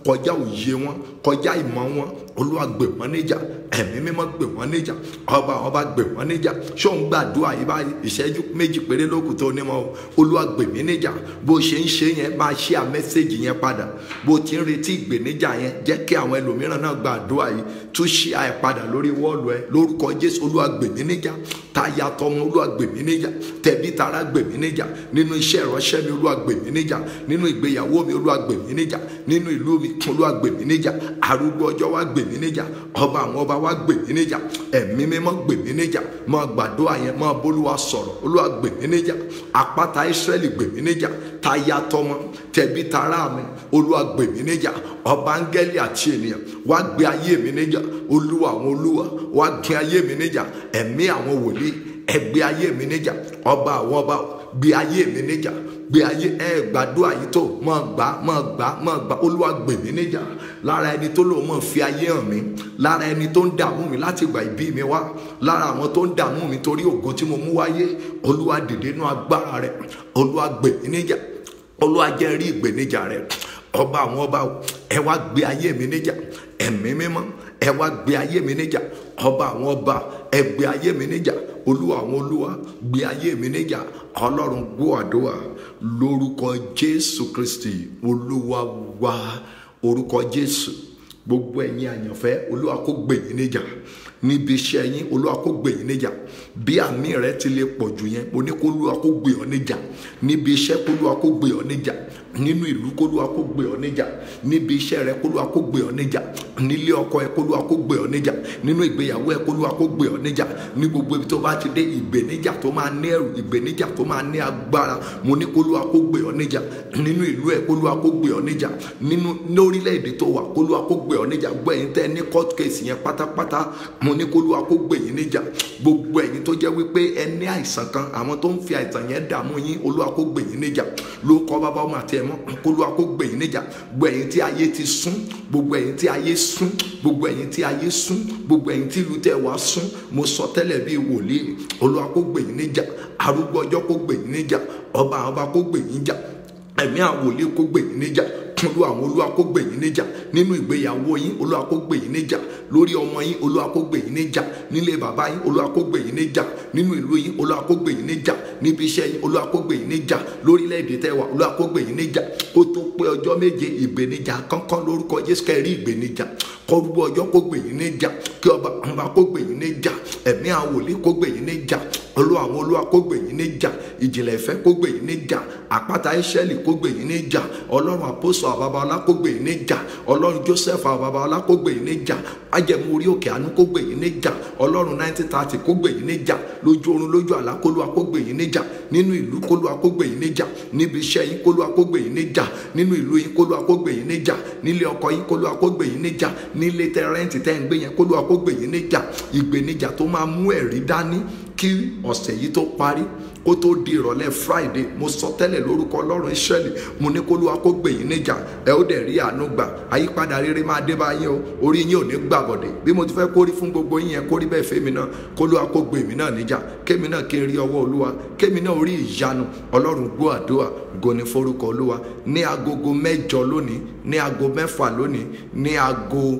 kọjá òye wọn kọjá ìmọ̀ wọn olúwa gbè wọ́n níjà ẹ̀mí mímọ́ gbè wọ́n níjà ọba ọba gbè wọ́n níjà ṣó ń gbàdúrà yìí báyìí ìṣẹ́jú méjì péré lókùn tó ní mọ́ o olúwa gbè mí níjà bó ṣe ń ṣe yẹn máa ṣí à mẹ́sẹ̀gì yẹn padà bó ti ń retí ìgbèníjà yẹn jẹ́ kí àwọn ẹlòmíràn náà gbàdúrà yìí tún ṣí à ẹ̀ padà lórí wọ́ọ̀lù ẹ lórúkọ jésù olúwa gbè mí níjà táyà tọmọ olúwa gbè mí níjà tẹbí tará gbè mí níjà nínú iṣẹ́ ìránṣẹ́ mi olúwa gbè mí níjà nínú ìgbéyàwó mi olúwa gbè mí níjà nínú ìlú mi olúwa gbè mí níjà arúgbó ọjọ́ wa gbè mí níjà ọba àwọn ọba wa gbè mí níjà ẹ̀mí mímọ́ gbè mí níjà máa gbàdúrà yẹn máa bólúwa sọ̀rọ̀ olúwa gbè mí níjà àpáta ìsírẹ́lì gbè mí níjà táyà tọmọ tẹbí tará mi olúwa gbè mí níjà ọba áńgẹ́lì àti ènìyàn wá gbé ayé mi níjà olúwa àwọn olúwa wá gbé ayé mi níjà ẹ̀mí àwọn wòlíì ẹgbẹ́ ayé mi níjà ọba àwọn ọba gbé ayé mi níjà gbé ayé ẹ gbàdúrà yìí tó mọ gbà mọ gbà mọ gbà olúwa gbè mí níjà lára ẹni tó lò mọ fi ayé hàn mí lára ẹni tó ń dààmú mi láti gbà ìbí mi wá lára àwọn tó ń dààmú mi torí ògo tí mo mú wáyé olúwa dìde nú agbára rẹ olúwa gbè mí níjà olúwa jẹ́ rí ìgbèníjà rẹ ọba àwọn ọba ẹ wá gbé ayé mi níjà ẹ̀mí mímọ́ ẹ wá gbé ayé mi níjà ọba àwọn ọba ẹ gbé ayé mi níjà olúwa àwọn olúwa gbé ayé mi níjà ọlọ́run gbọ́ àdúrà lórúkọ jésù kristi olúwa wa orúkọ jésù gbogbo ẹ̀yin àyànfẹ́ olúwa kó gbè yín níjà níbi iṣẹ́ yín olúwa kó gbè yín níjà bí àmì rẹ ti lè pọ̀ jù yẹn mo ní kó olúwa kó gbè ọ́ níjà níbi iṣẹ́ kó olúwa kó gbè ọ́ níjà nínú ìlú kó olúwa kó gbè ọ́ níjà níbi iṣẹ́ rẹ kó olúwa kó gbè ọ́ níjà nílé ọkọ ẹ kó olúwa kó gbè ọ́ níjà nínú ìgbéyàwó ẹ kó olúwa kó gbè ọ́ níjà ní gbogbo ibi tó bá ti dé ìgbéníjà tó máa ní ẹrù ìgbéníjà tó máa ní agbára mo ní kó olúwa kó gbè ọ́ níjà nínú ìlú ẹ kó olúwa kó gbè ọ́ níjà nínú lórílẹ̀‐èdè tó wà kó olúwa kó gbè ọ́ níjà gbọ́ ẹ̀yin tẹ́ ní court case yẹn pátápátá mo ní kó olúwa kó gbè yín níjà gbogbo ẹ̀yin tó jẹ́ wípé ẹ ní àìsàn kan àwọn tó ń fi àìsàn yẹn dààmú yín olúwa kó gbè yín níjà ló kọ́ bàbá ọmọ àti ẹ̀mọ́ kó olúwa kó gbè yín níjà gbogbo ẹ̀yin tí ayé ti sún gbogbo ẹ̀yin tí ayé sún gbogbo ẹ̀yin tí ayé sún gbogbo ẹ̀yin tí ìlú tẹ̀ wá sún mo sọ tẹ́lẹ̀ bíi wòlíì olúwa kó gbè yín níjà arúgbó ọjọ́ kó gbè yín níjà ọba ọba kó gbè yín níjà ẹ̀mí àwọn wòlíì kó gbè yín níjà olúwa àwọn olúwa kó gbè yín níjà nínú ìgbéyàwó yín olúwa kó gbè yín níjà lórí ọmọ yín olúwa kó gbè yín níjà nílé bàbá yín olúwa kó gbè yín níjà nínú ìlú yín olúwa kó gbè yín níjà níbi iṣẹ́ yín olúwa kó gbè yín níjà lórílẹ̀‐èdè tẹ́wà olúwa kó gbè yín níjà kó tó pé ọjọ́ méje ìgbéníjà kánkán lórúkọ jésù kẹrí ìgbéníjà kọrúbọ ọjọ́ kó gbè yín níjà kí ọba ọba kó gbè yín níjà ẹ̀mí àwọn wòlíì kó gbè yín níjà olúwa àwọn olúwa kó gbè yín níjà ìjìnlẹ̀ ìfẹ́ kó gbè yín níjà àpáta ìṣẹ́lì kó gbè yín níjà ọlọ́run àpòsọ àbábáọlá kó gbè yín níjà ọlọ́run joseph àbábáọlá kó gbè yín níjà ajẹmú orí òkè àánú kó gbè yín níjà ọlọ́run nineteen thirty kó gbè yín níjà lójú oorun lójú àlá kólúwa kó gbè yín níjà nínú ìlú kólúwa kó gbè yín níjà níbi iṣẹ́ yín kólúwa kó gbè yín níjà nínú ìlú yín kólúwa kó gbè yín níjà nílé ọkọ yín kólúwa kó gbè yín níjà nílé tẹrẹǹtì tẹ́ ń gbé yẹn kólúwa kó gbè yín níjà ìgbéníjà tó máa mú ẹ̀rí dání kí ọ̀sẹ̀ yìí tó parí kó tó di ìrọ̀lẹ́ friday mo sọ tẹ́lẹ̀ lórúkọ ọlọ́run israẹli mo ní kólúwa kó gbè yín níjà ẹ ó dẹ̀ rí àánú gbà àyípadà rere máa dé bá yín o orí yín ò ní gbàbọ̀dẹ̀ bí mo ti fẹ́ kórí fún gbogbo yín yẹn kórí bẹ́ẹ̀ fẹ́mi náà kólúwa kó gbè mí náà níjà kémi náà kí n rí ọwọ́ olúwa kémi náà rí ìyanu ọlọ́run gbọ́ àdúrà goni forúkọ olúwa ní agogo mẹ́jọ lónìí ní ago mẹ́fà lónìí ní ago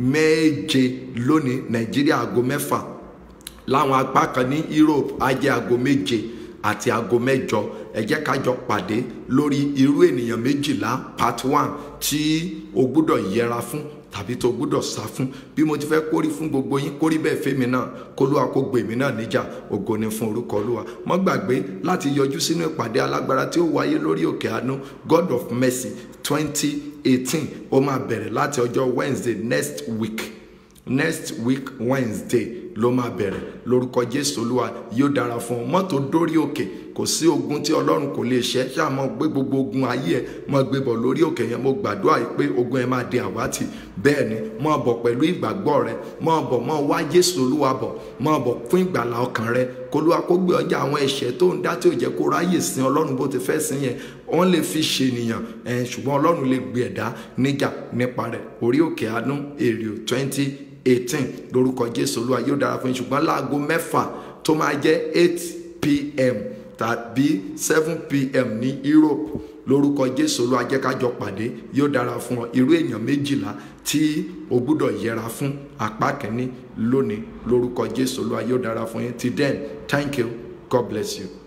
méje lónìí nàìjíríà ago mẹ́fà láwọn apá kan ní europe á jẹ́ ago méje àti aago mẹ́jọ ẹ jẹ́ ká jọ pàdé lórí irú ènìyàn méjìlá part one tí o gbúdọ̀ yẹra fún tàbí tó gbúdọ̀ sá fún bí mo ti fẹ́ kórí fún gbogbo yín kórí bẹ́ẹ̀ fẹ́mi náà kólúwa kó gbè mí náà níjà ògo ni fún orúkọ olúwa mọ́ gbàgbé láti yọjú sínú ìpàdé alágbára tí ó wáyé lórí òkè àánú god of mercy twenty eighteen ó máa bẹ̀rẹ̀ láti ọjọ́ wednesday next week next week wednesday ló máa bẹ̀rẹ̀ lórúkọ jésù olúwa yóò dára fún ọ mọ́tò dórí òkè kò sí ogun tí ọlọ́run kò lè ṣẹ́ ṣáà mọ́ gbé gbogbo ogun ayé ẹ̀ mọ́ gbé bọ̀ lórí òkè yẹn mo gbàdúrà yìí pé ogun ẹ̀ máa di àwátì bẹ́ẹ̀ ni mọ́ bọ̀ pẹ̀lú ìgbàgbọ́ rẹ mọ́ bọ̀ mọ́ wá jésù olúwa bọ̀ mọ́ bọ̀ fún ìgbàlá ọkàn rẹ kólúwa kó gbé ọjà àwọn ẹ̀ṣẹ̀ tó ń dá tí ò jẹ́ kó ráyè sin ọlọ́run bó ti fẹ́ sin yẹn wọ́n lè fi ṣènìyàn ṣùgbọ́n ọlọ́run lè gbé ẹ̀dá níjà nípa rẹ̀ orí òkè àánú èrè twenty eighteen lórúkọ jésù olúwa yóò dára fún yín ṣùgbọ́n láago mẹ́fà tó máa jẹ́ eight pm tàbí seven pm ní europe lórúkọ jésù olúwa jẹ́ ká jọ pàdé yóò dára fún ọ irú èèyàn méjìlá tí o gbúdọ̀ yẹra fún apá kìíní lónìí lórúkọ jésù olúwa yóò dára fún yín till then thank you god bless you.